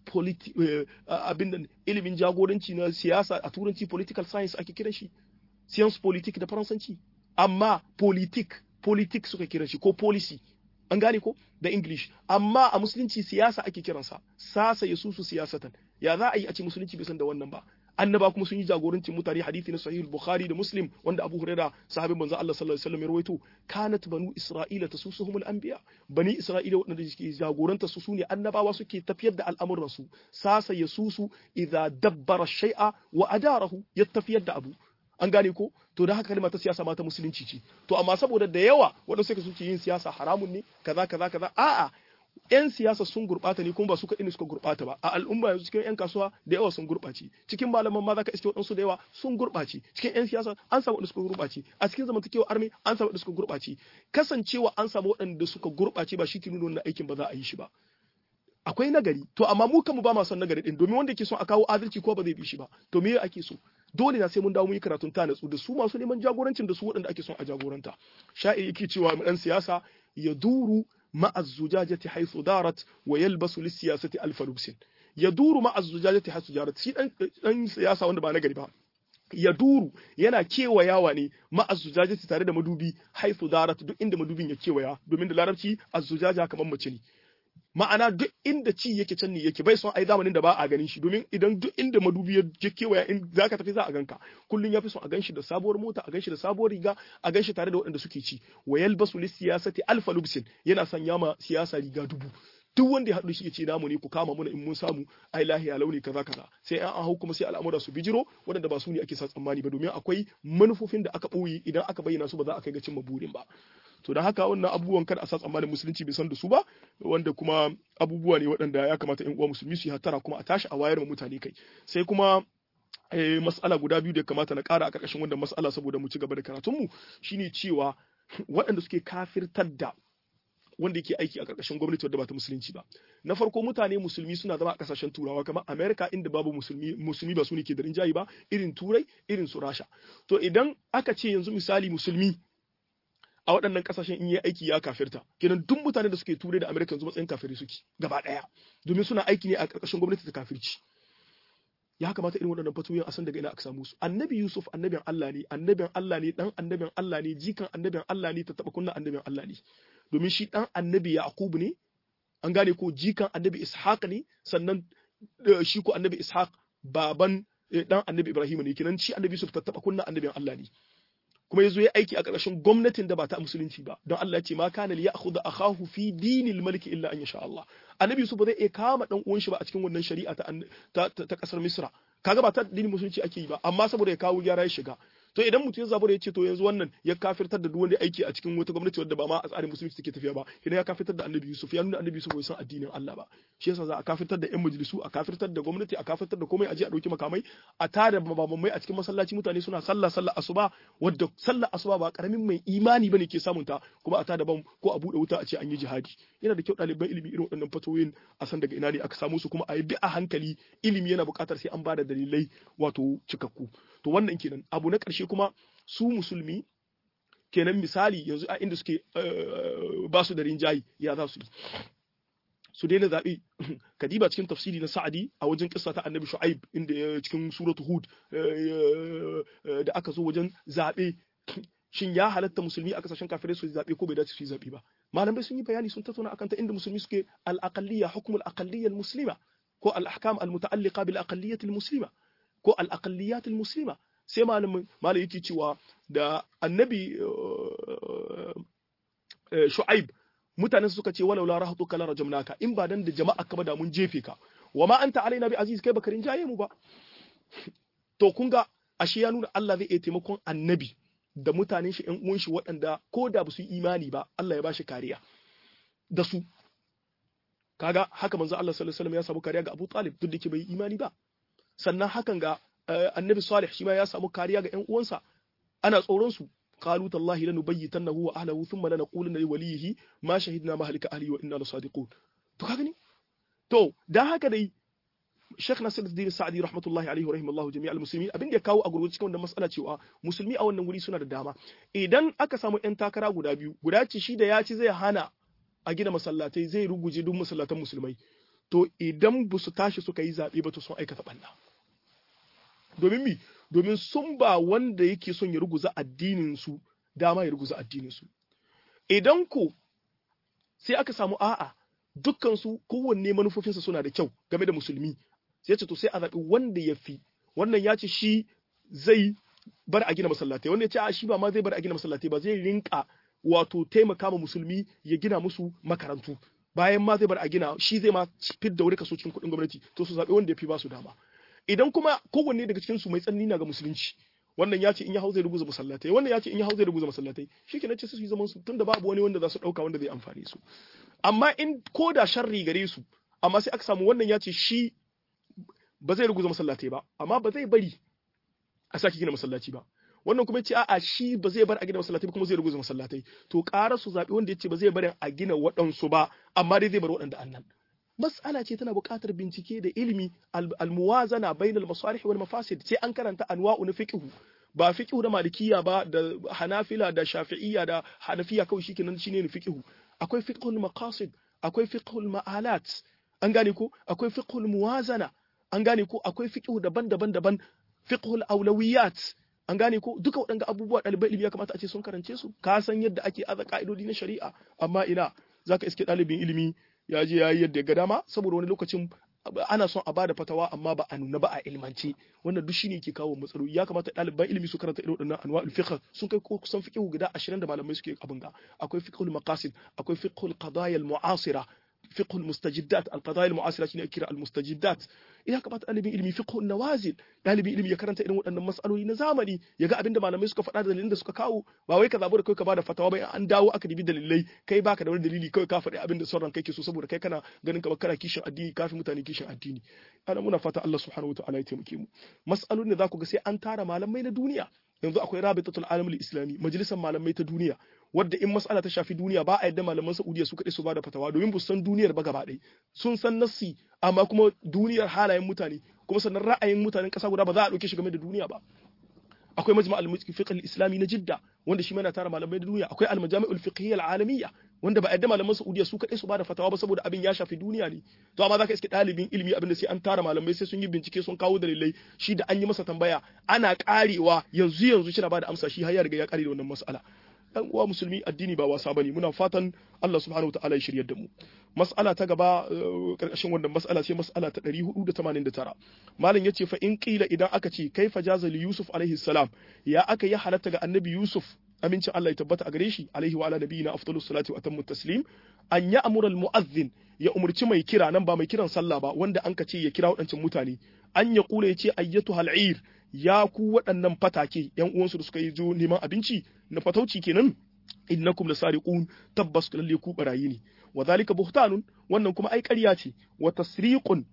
abin da ilimin jagoranci na siyasa a turanci political science ake kiran shi science politique da faransanci amma politique politique suka kiran shi ko policy an gane ko da english amma a musulunci siyasa ake kiransa sasa ya susu siyasatan ya za a yi a ce musulunci bai san da wannan ba annaba kuma sun yi jagorancin mutane hadisi na sahih bukhari da muslim wanda abu huraira sahabin manzo Allah sallallahu alaihi wasallam ya rawaito kanat banu isra'ila tasusuhum al-anbiya bani isra'ila wadanda suke jagoranta su sune annabawa suke tafiyar da al'amuran su sasa yasusu idza dabbara shay'a wa adarahu ya tafiyar da abu an gane ko to da haka kalma ta siyasa ma ta musulunci ce to amma saboda da yawa wanda suka suke yin siyasa haramun ne kaza kaza kaza a'a yan siyasa sun gurɓata ne kuma ba su kaɗai ne suka gurɓata ba a al'umma yanzu cikin yan kasuwa da yawa sun gurɓace cikin malaman ma za ka iske waɗansu da yawa sun gurɓace cikin yan siyasa an samu waɗanda suka gurɓace a cikin zamantakewa armi an samu waɗanda suka gurɓace kasancewa an samu waɗanda suka gurɓace ba shi ke nuna wannan aikin ba za a yi shi ba akwai nagari to amma mu kanmu ba ma son nagari din domin wanda ke son a kawo adalci ko ba zai bi shi ba to me ake so dole na sai mun dawo mun yi karatun ta natsu da su masu neman jagorancin da su waɗanda ake son a jagoranta sha'ir yake cewa mu dan siyasa ya duru مع الزجاجة حيث دارت ويلبس للسياسة ألف لبس يدور مع الزجاجة حيث دارت شي دان siyasa wanda ba na gari ba ya duru yana kewayawa ne ma'azzujajati tare da madubi haifu darat duk inda madubin ya kewaya domin da larabci azzujaja kamar mace ne ma'ana duk inda ci yake can ne yake bai son ai zamanin da ba a ganin shi domin idan duk inda madubi ya kewaya in zaka tafi za a ganka kullun yafi son a ganshi da sabuwar mota a ganshi da sabuwar riga a ganshi tare da waɗanda suke ci wa yalbasu lis siyasati alfa lubsin yana sanya ma siyasa riga dubu duk wanda ya haɗu shi ya ce namu ne ku kama muna in mun samu ai lahiya launi kaza kaza sai an an hau kuma sai al'amura su bijiro waɗanda ba su ne ake sa tsammani ba domin akwai manufofin da aka ɓoye idan aka bayyana su ba za a kai ga cimma burin ba to don haka wannan abubuwan kada a sa tsammanin musulunci bai san da su ba wanda kuma abubuwa ne waɗanda ya kamata ƴan uwa musulmi su yi hattara kuma a tashi a wayar ma mutane kai sai kuma mas'ala guda biyu da kamata na ƙara a ƙarƙashin wannan mas'ala saboda mu ci gaba da karatunmu shine cewa waɗanda suke kafirtar da wanda yake aiki a ƙarƙashin gwamnati wadda ba ta musulunci ba na farko mutane musulmi suna zama a ƙasashen turawa kamar america inda babu musulmi musulmi ba su ne ke da rinjayi ba irin turai irin su rasha to idan aka ce yanzu misali musulmi a waɗannan ƙasashen in yi aiki ya kafirta kenan duk mutane da suke turai da america yanzu matsayin kafiri suke gaba ɗaya domin suna aiki ne a ƙarƙashin gwamnati ta kafirci ya kamata irin waɗannan fatoyin a san daga ina aka samu su annabi yusuf annabin allah ne annabin allah ne dan annabin allah ne jikan annabin allah ne ta taɓa kunna annabin allah ne domin shi dan annabi yaqub ne an gane ko jikan annabi ishaq ne sannan shi ko annabi ishaq baban dan annabi ibrahim ne kenan shi annabi yusuf ta taɓa kunna annabin allah ne kuma yazo ya aiki a ƙarshen gwamnatin da ba ta musulunci ba don Allah ya ce ma kana li ya'khudha akahu fi dinil malik illa an yasha Allah annabi Yusuf ba zai iya kama dan uwan shi ba a cikin wannan shari'a ta ta kasar Misra kaga ba ta dinin musulunci ake yi ba amma saboda ya kawo gyara ya shiga to idan mutum ya zabura ya ce to yanzu wannan ya kafirtar da duk wanda aiki a cikin wata gwamnati wadda ba ma a tsarin musulunci take tafiya ba idan ya kafirtar da annabi Yusuf ya nuna annabi Yusuf bai san addinin Allah ba shi yasa za a kafirtar da yan majalisu a kafirtar da gwamnati a kafirtar da komai a je a dauki makamai a tada mabamai a cikin masallaci mutane suna sallah sallah asuba wadda sallah asuba ba karamin mai imani bane ke samun ta kuma a tada bam ko a bude wuta a ce an yi jihadi yana da kyau ɗaliban ilimi irin waɗannan fatoyin a san daga ina ne aka samu su kuma a yi bi a hankali ilimi yana buƙatar sai an ba da dalilai wato cikakku to wannan kenan abu na ƙarshe kuma su musulmi kenan misali yanzu a inda suke ba su da rinjayi ya za su yi su daina zaɓe kadiba cikin tafsiri na sa'adi a wajen kissa ta annabi shu'aib inda ya cikin suratu hud da aka zo wajen zaɓe shin ya halatta musulmi a kasashen kafirai su zaɓe ko bai dace su yi zaɓe ba malamai sun yi bayani sun tattauna akan ta inda musulmi suke al-aqalliyya hukm al-aqalliyya al-muslima ko al-ahkam al-muta'alliqa bil aqalliyyah al-muslima ko al-aqalliyat al-muslima sai malamin malam yake cewa da annabi shu'aib mutanen suka ce walau la rahatuka la rajamnaka in ba dan da jama'a ka ba da mun jefe ka wa ma anta alaina bi aziz kai bakarin jaye mu ba to kun ga ashe ya nuna Allah zai iya taimakon annabi da mutanen shi ƴan uwan shi waɗanda ko da ba su yi imani ba Allah ya bashi kariya da su kaga haka manzo Allah sallallahu alaihi wasallam ya samu kariya ga Abu Talib duk da ke bai yi imani ba sannan hakan ga annabi Salih shi ma ya samu kariya ga ƴan uwansa ana tsoron su قالوا تالله لنبيتنه واهله ثم لنقولن لوليه ما شهدنا مهلك اهله وانا لصادقون to ka gani to dan haka dai Sheikh Nasiruddin Sa'di rahmatullahi alaihi wa rahimallahu jami'al muslimin abin da ya kawo a gurgurci cikin wannan mas'ala cewa musulmi a wannan wuri suna da dama idan aka samu ƴan takara guda biyu guda ce shi da ya ci zai hana a gina masallatai zai ruguje duk masallatan musulmai to idan ba su tashi suka yi zaɓe ba to sun aikata ɓanna domin mi domin sun ba wanda yake son ya ruguza addinin su dama ya ruguza addinin su idan ko sai aka samu a'a dukkan su kowanne manufofinsa suna da kyau game da musulmi sai ce to sai a zaɓi wanda ya fi wannan ya ce shi zai bar a gina masallatai wannan ya ce a shi ba ma zai bar a gina masallatai ba zai rinka wato taimaka ma musulmi ya gina musu makarantu bayan ma zai bar a gina shi zai ma fidda wuri kaso cikin kuɗin gwamnati to su zaɓi wanda ya fi ba su dama idan kuma kowanne daga cikin su mai tsanani na ga musulunci wannan ya ce in ya hau zai rubuza masallatai wannan ya ce in ya hau zai rubuza masallatai shi ke ce su yi zaman su tunda babu wani wanda za su ɗauka wanda zai amfani su amma in ko da sharri gare su amma sai aka samu wannan ya ce shi ba zai ruguza masallatai ba amma ba zai bari a sake gina masallaci ba wannan kuma ce a'a shi ba zai bar a gina masallatai ba kuma zai ruguza masallatai to ƙara su zaɓi wanda ya ce ba zai bari a gina waɗansu ba amma dai zai bar waɗanda annan mas'ala ce tana buƙatar bincike da ilimi almuwazana bainal masalih wal mafasid sai an karanta anwa'u na fiqh ba fiqh da malikiya ba da hanafila da shafi'iyya da hanafiya kawai shikenan shine ne fiqh akwai fiqhul maqasid akwai fiqhul ma'alat an gane ko akwai fiqhul muwazana an gane ko akwai fiqh daban-daban daban fiqhul awlawiyat an gane ko duka waɗanda abubuwa ɗalibai ilimi ya kamata a ce sun karance su ka san yadda ake aza ka'idodi na shari'a amma ina zaka iske ɗalibin ilimi ya je ya yi yadda ya ga dama saboda wani lokacin ana son a bada fatawa amma ba a nuna ba a ilmance wannan duk shine ke kawo matsaloli ya kamata ɗaliban ilimi su karanta irin waɗannan anwa'ul fiqh sun kai kusan fiqh guda 20 da malamai suke abin ga akwai fiqhul maqasid akwai fiqhul qadaya al mu'asira fiqh al-mustajiddat al-qadaya al-mu'asira shine kira al-mustajiddat ya kamata ɗalibin ilimi fiqh nawazil ɗalibin ilimi ya karanta irin waɗannan mas'aloli na zamani ya ga abinda malamai suka faɗa da dalilin da suka kawo ba wai ka zabu da kai ka bada fatawa ba an dawo aka dibi dalilai kai baka da wani dalili kawai ka faɗi abinda sauran kai ke so saboda kai kana ganin kamar kana kishin addini kafin mutane kishin addini ana muna fata Allah subhanahu wa ta'ala ya taimake mu mas'alolin da za ku ga sai an tara malamai na duniya yanzu akwai rabitatul alamul islami majalisar malamai ta duniya wadda in mas'ala ta shafi duniya ba a yadda malaman saudiya su kaɗai su bada fatawa domin ba san duniyar ba gaba ɗaya sun san nassi amma kuma duniyar halayen mutane kuma sannan ra'ayin mutanen ƙasa guda ba za a ɗauke shi game da duniya ba akwai majma al-fiqh al-islami na jidda wanda shi yana tara malamai da duniya akwai al-majami'ul fiqhiyya al-alamiyya wanda ba yadda malaman saudiya su kaɗai su bada fatawa ba saboda abin ya shafi duniya ne to amma zaka iske ɗalibin ilimi abin da sai an tara malamai sai sun yi bincike sun kawo dalilai shi da an yi masa tambaya ana karewa yanzu yanzu shi na bada amsa shi har ya riga ya kare da wannan mas'ala dan uwa musulmi addini ba wasa bane muna fatan Allah subhanahu wa ta'ala ya shiryar da mu mas'ala ta gaba karkashin wannan mas'ala sai mas'ala ta 489 malam yace fa in qila idan aka ce kaifa jaza li yusuf alaihi salam ya aka yi halatta ga annabi yusuf amincin Allah ya tabbata a gare shi alaihi wa ala nabiyina afdalus salati wa atammu taslim an ya amura al mu'adhdhin ya umurci mai kira nan ba mai kiran sallah ba wanda an ka ce ya kira waɗancan mutane an ya kula ya ce ayyatu hal'ir ya ku waɗannan fatake yan uwansu da suka yi zo neman abinci na fatauci kenan innakum lasariqun tabbas lalle ku barayi ne wa zalika buhtanun wannan kuma ai ƙarya ce wa tasriqun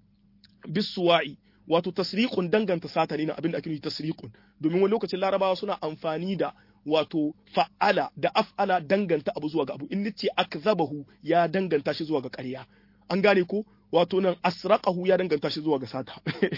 bisuwa'i wato tasriqun danganta sata ne na abin da ake nufi tasriqun domin wani lokacin larabawa suna amfani da wato fa'ala da af'ala danganta abu zuwa ga abu in nace akzabahu ya danganta shi zuwa ga ƙarya an gane ko wato nan asraqahu ya danganta shi zuwa ga sata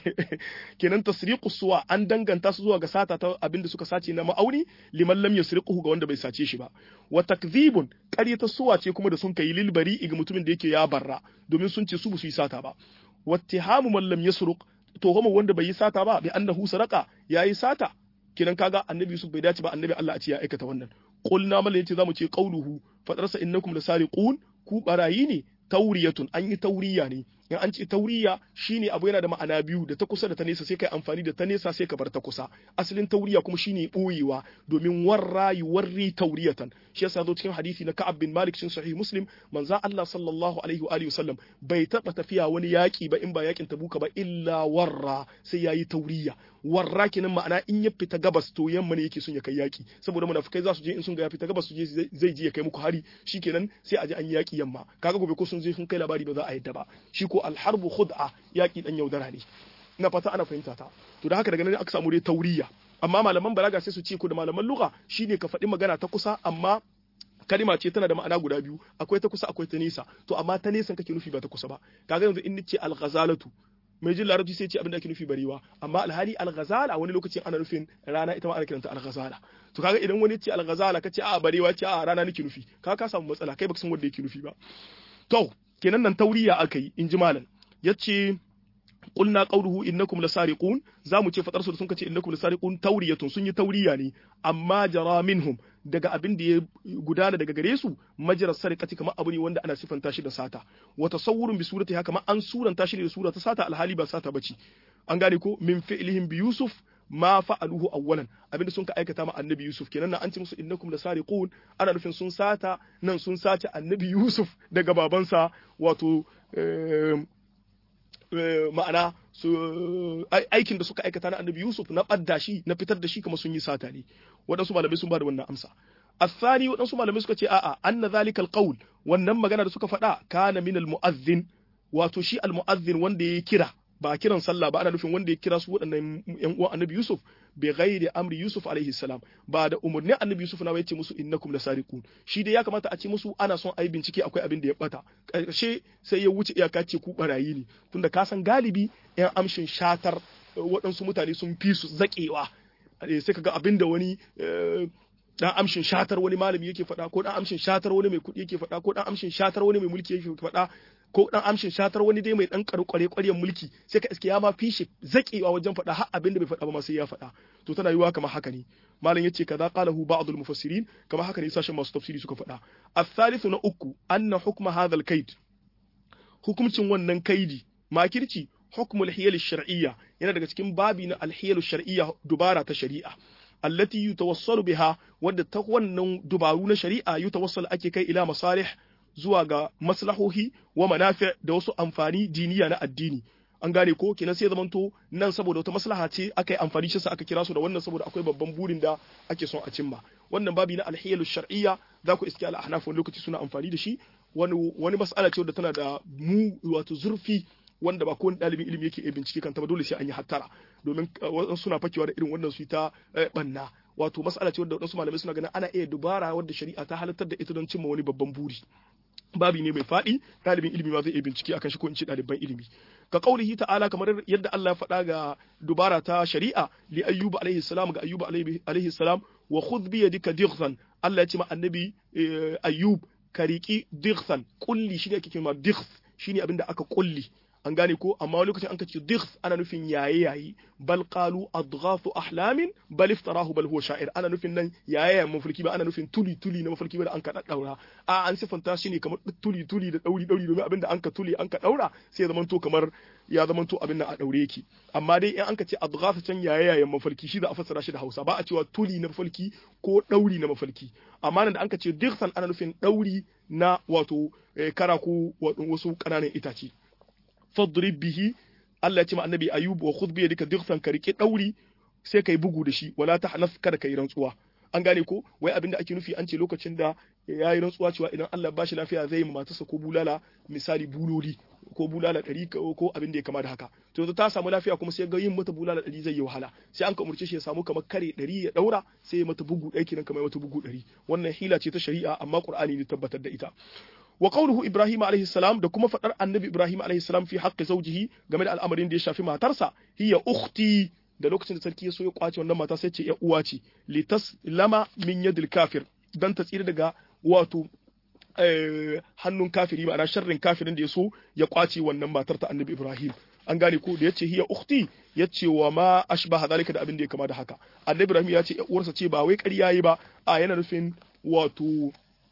kenan tasriqu suwa an danganta su zuwa ga sata ta abinda suka sace na ma'auni liman lam yasriquhu ga wanda bai sace shi ba wa takdhibun ta suwa ce kuma da sun kai lil bari'i ga mutumin da yake ya barra domin sun ce su ba su yi sata ba wattihamu man lam yasruq to kuma wanda bai yi sata ba bi annahu saraqa yayi sata kenan kaga annabi Yusuf bai dace ba annabi Allah a ce ya aikata wannan qulna mal yace zamu ce qauluhu fadarsa innakum lasariqun ku barayi ne tauriyatun an yi tauriya ne in an ce tauriya shine abu yana da ma'ana biyu da ta kusa da ta nesa sai kai amfani da ta nesa sai ka bar ta kusa asalin tauriya kuma shine boyewa domin warra warri tauriyatan shi yasa zo cikin hadisi na Ka'ab bin Malik cikin sahih Muslim manzo Allah sallallahu alaihi wa alihi wasallam bai taba tafiya wani yaki ba in ba yakin Tabuka ba illa warra sai yayi tauriya warra kenan ma'ana in ya fita gabas to yamma ne yake son ya kai yaki saboda munafikai za su je in sun ga ya fita gabas su je zai je ya kai muku hari shikenan sai a je an yi yaki yamma kaga gobe ko sun je sun kai labari ba za a yadda ba shi ko alharbu khud'a yaki dan yaudara ne ina fata ana fahimta ta to da haka daga nan aka samu dai tauriya amma malaman balaga sai su ce ko da malaman lugha shine ka faɗi magana ta kusa amma kalima ce tana da ma'ana guda biyu akwai ta kusa akwai ta nesa to amma ta nesa kake nufi ba ta kusa ba kaga yanzu in nace al-ghazalatu mai jin larabci sai ce abin da ake nufi barewa amma alhali al-ghazala wani lokacin ana nufin rana ita ma ana kiranta al-ghazala to kaga idan wani ce al-ghazala kace a barewa ce a rana nake nufi kaga ka samu matsala kai baka san wanda yake nufi ba to kenan nan tauriya aka yi in ji malam yace qulna qawluhu innakum lasariqun zamu ce fadar su sun kace innakum lasariqun tauriyatun sun yi tauriya ne amma jara minhum daga abin da ya gudana daga gare su majrar sariqati kamar abu ne wanda ana sifanta shi da sata wa tasawwurun bi surati haka ma an suranta shi da sura ta sata alhali ba sata bace an gane ko min fi'lihim bi yusuf ma fa'aluhu awwalan abinda sun ka aikata ma annabi yusuf kenan nan an ce musu innakum lasariqun ana nufin sun sata nan sun sace annabi yusuf daga babansa wato ma'ana su aikin da suka aikata na annabi Yusuf na ɓadda shi na fitar da shi kuma sun yi sata ne waɗansu malamai sun ba da wannan amsa الثاني waɗansu malamai suka ce a'a anna zalikal qaul wannan magana da suka faɗa kana min al mu'azzin wato shi al mu'azzin wanda ya kira ba kiran sallah ba ana nufin wanda ya kira su waɗannan ƴan uwan annabi Yusuf bi ghairi amri Yusuf alaihi salam ba da umurnin annabi Yusuf na yace musu innakum lasariqun shi dai ya kamata a ce musu ana son ayi bincike akwai abin da ya bata karshe sai ya wuce iyaka ce ku barayi ne tunda ka san galibi ƴan amshin shatar waɗansu mutane sun fi su zakewa sai kaga abin da wani dan amshin shatar wani malami yake faɗa ko dan amshin shatar wani mai kuɗi yake faɗa ko dan amshin shatar wani mai mulki yake faɗa ko dan amshin shatar wani dai mai dan karu kware kwaryen mulki sai ka iske ya ma fishi zakewa wajen faɗa har abin da bai faɗa ba ma sai ya faɗa to tana yiwa kamar haka ne malam yace kaza qalahu ba'dul mufassirin kamar haka ne sashen masu tafsiri suka faɗa الثالث na uku anna hukma hadha al-kaid hukumcin wannan kaidi makirci hukmul hiyal shar'iyya yana daga cikin babi na al-hiyal shar'iyya dubara ta shari'a allati yutawassalu biha wadda ta wannan dubaru na shari'a yutawassalu ake kai ila masalih zuwa ga maslahohi wa manafi da wasu amfani diniya na addini an gane ko kenan sai zamanto nan saboda wata maslaha ce aka yi amfani shi aka kira su da wannan saboda akwai babban burin da ake son a cimma wannan babi na alhiyalu shar'iyya za ku iske al-ahnaf wani lokaci suna amfani da shi wani wani mas'ala ce wadda tana da mu wato zurfi wanda ba kowane ɗalibin ilimi yake iya bincike kanta ba dole sai an yi hattara domin suna fakewa da irin wannan su ta banna wato mas'ala ce wadda wadansu malamai suna ganin ana iya dubara wadda shari'a ta halartar da ita don cimma wani babban buri babi ne mai faɗi ɗalibin ilimi ma zai iya bincike akan shi ko in ce ɗaliban ilimi ka kaulihi ta'ala kamar yadda Allah ya faɗa ga dubara ta shari'a li ayyuba alaihi salam ga ayyuba alaihi salam wa khudh bi yadika dighsan Allah ya ce ma annabi ayyub ka riki dighsan kulli shi ne ake cewa dighs shine abinda aka kulli an gane ko amma lokacin an ka ce dighs ana nufin yaye yayi bal qalu adghafu ahlamin bal iftarahu bal huwa sha'ir ana nufin nan yaye yayin mafarki ba ana nufin tuli tuli na mafarki ba da an ka daddaura a an sifanta shi ne kamar tuli tuli da dauri dauri domin abinda an ka tuli an ka daura sai ya zamanto kamar ya zamanto abin nan a daure yake amma dai in an ka ce adghafu can yaye yayin mafarki shi za a fassara shi da Hausa ba a cewa tuli na mafarki ko dauri na mafarki amma nan da an ka ce dighsan ana nufin dauri na wato kara ko wasu kananan itace fadrib bihi Allah ya ce ma annabi ayub wa khudh bi yadika dighsan ka rike dauri sai kai bugu da shi wala tahnaf kada kai rantsuwa an gane ko wai abinda ake nufi an ce lokacin da ya yi rantsuwa cewa idan Allah ba shi lafiya zai yi matarsa ko bulala misali buloli ko bulala ɗari ko abin da ya kama da haka to yanzu ta samu lafiya kuma sai ga yin mata bulala ɗari zai yi wahala sai an ka umurce shi ya samu kamar kare ɗari ya ɗaura sai ya mata bugu ɗaya kenan kamar mata bugu ɗari wannan hila ce ta shari'a amma Qur'ani ne tabbatar da ita wa qawluhu ibrahim alayhi salam da kuma fadar annabi ibrahim alayhi salam fi haqqi zawjihi game da al'amarin da ya shafi matarsa hiya ukhti da lokacin da sarki ya so ya kwace wannan mata sai ce ya uwa ce litas lama min yadil kafir dan ta tsira daga wato hannun kafiri ma'ana sharrin kafirin da ya so ya kwace wannan matar ta annabi ibrahim an gane ko da yace hiya ukhti yace wa ma ashbaha zalika da abin da ya kama da haka annabi ibrahim ya ce uwarsa ce ba wai ƙarya yi ba a yana nufin wato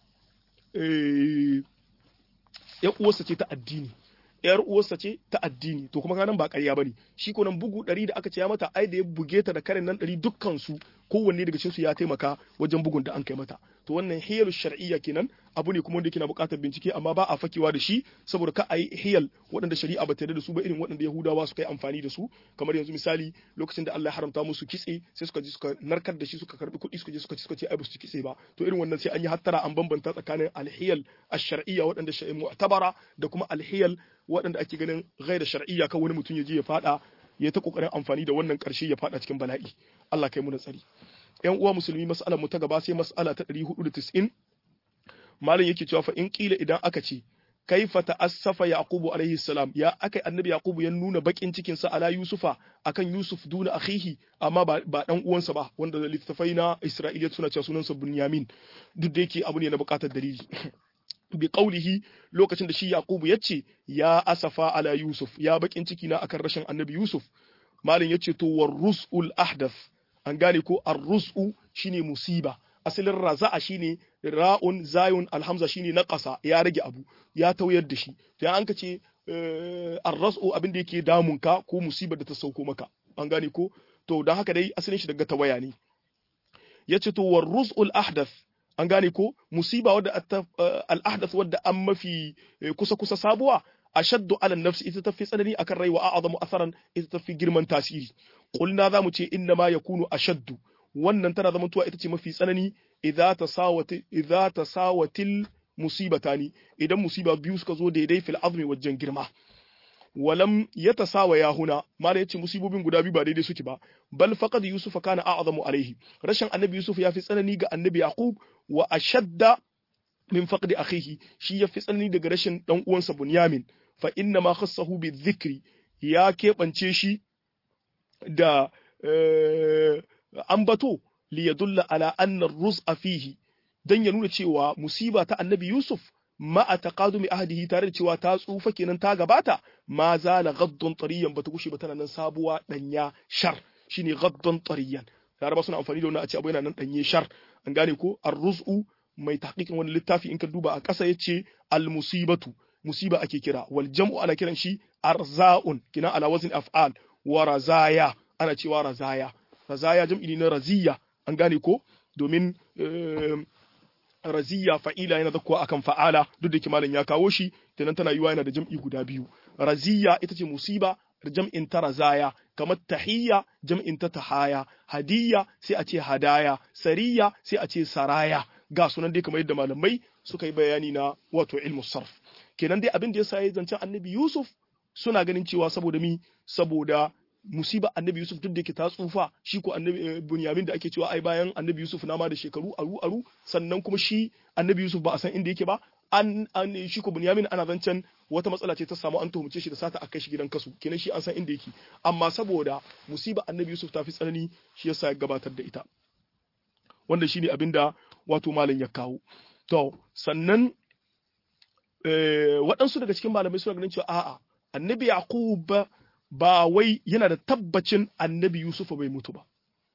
ya uwarsa ce ta addini yar uwarsa ce ta addini to kuma kanan ba ƙarya bane shi ko nan bugu ɗari da aka ce ya mata ai da ya buge ta da karen nan ɗari dukkan su kowanne daga cikin su ya taimaka wajen bugun da an kai mata to wannan hiyalu shar'iyya kenan abu ne kuma wanda yake na buƙatar bincike amma ba a fakewa da shi saboda ka ayi hiyal waɗanda shari'a ba ta yarda da su ba irin waɗanda Yahudawa suka yi amfani da su kamar yanzu misali lokacin da Allah ya haramta musu kitse sai suka je suka narkar da shi suka karbi kuɗi suka je suka ci suka ce ai ba su ci kitse ba to irin wannan sai an yi hattara an bambanta tsakanin alhiyal ash-shar'iyya waɗanda shari'a mu'tabara da kuma alhiyal waɗanda ake ganin ghaira shar'iyya kan wani mutum ya je ya fada ya ta kokarin amfani da wannan karshe ya fada cikin bala'i Allah kai mu da tsari ƴan uwa musulmi mas'alar mu ta gaba sai mas'ala ta 490 malam yake cewa fa in kila idan aka ce kaifa ta'assafa yaqubu alaihi salam ya akai annabi yaqubu ya nuna bakin cikin sa ala yusufa akan yusuf duna akhihi amma ba, ba dan uwansa ba wanda littafai na isra'iliya suna cewa sunansa bunyamin duk da yake abu ne na bukatar dalili bi qaulihi lokacin da shi yaqubu yace ya asafa ala yusuf ya bakin ciki na akan rashin annabi yusuf malam yace to war rusul ahdath an gane ko ar-rus'u shine musiba asalin raza'a shine ra'un zayun alhamza shine na ƙasa ya rage abu ya tauyar da shi to ya an ka ce ar-ras'u abin da yake damun ka ko musibar da ta sauko maka an gane ko to dan haka dai asalin shi daga tawaya ne yace to war rus'ul ahdath an gane ko musiba wadda al-ahdath wadda an mafi kusa kusa sabuwa ashaddu ala nafsi ita tafi tsanani akan rai wa a'zamu asaran ita tafi girman tasiri qulna zamu ce inna ma yakunu ashaddu wannan tana zamantowa ita ce mafi tsanani idza tasawati idza tasawatil musibatani idan musiba biyu suka zo daidai fil azmi wajen girma walam yatasawa ya huna mala yace musibobin guda biyu ba daidai suke ba bal faqad yusuf kana a'zamu alaihi rashin annabi yusuf ya fi tsanani ga annabi yaqub wa ashadda min faqdi akhihi shi ya fi tsanani daga rashin dan uwansa bunyamin fa inna ma khassahu bi dhikri ya keɓance shi da ambato li yadulla ala anna ar-rus'a fihi dan ya nuna cewa musiba ta annabi Yusuf ma a taqadumi ahdihi tare da cewa ta tsufa kenan ta gabata ma zala gaddon tariyan bata kushe ba tana nan sabuwa danya shar shine gaddon tariyan laraba suna amfani da wannan a ce abu yana nan danye shar an gane ko ar-rus'u mai tahqiqin wani littafi in ka duba a ƙasa yace al-musibatu musiba ake kira wal jam'u ana kiran shi arza'un kina ala wazn af'al wa razaya ana cewa razaya razaya jam'i ne na raziya an gane ko domin raziya fa'ila yana zakkuwa akan fa'ala duk da kimanin ya kawo shi kenan tana yiwa yana da jam'i guda biyu raziya ita ce musiba jam'in ta razaya kamar tahiyya jam'in ta tahaya hadiyya sai a ce hadaya sariya sai a ce saraya ga sunan dai kamar yadda malamai suka yi bayani na wato ilmu sarf kenan dai abin da ya sa ya zancen annabi yusuf suna ganin cewa saboda mi saboda musiba annabi yusuf duk da yake ta tsufa shi ko annabi bunyamin da ake cewa ai bayan annabi yusuf na ma da shekaru aru aru sannan kuma shi annabi yusuf ba a san inda yake ba an an shi ko bunyamin ana zancen wata matsala ce ta samu an tuhumce shi da sata akai shi gidan kasu kenan shi an san inda yake amma saboda musiba annabi yusuf ta fi tsanani shi yasa ya gabatar da ita wanda shine abin da wato malam ya kawo to sannan waɗansu daga cikin malamai suna ganin cewa a'a annabi yaqub ba wai yana da tabbacin annabi Yusufa bai mutu ba.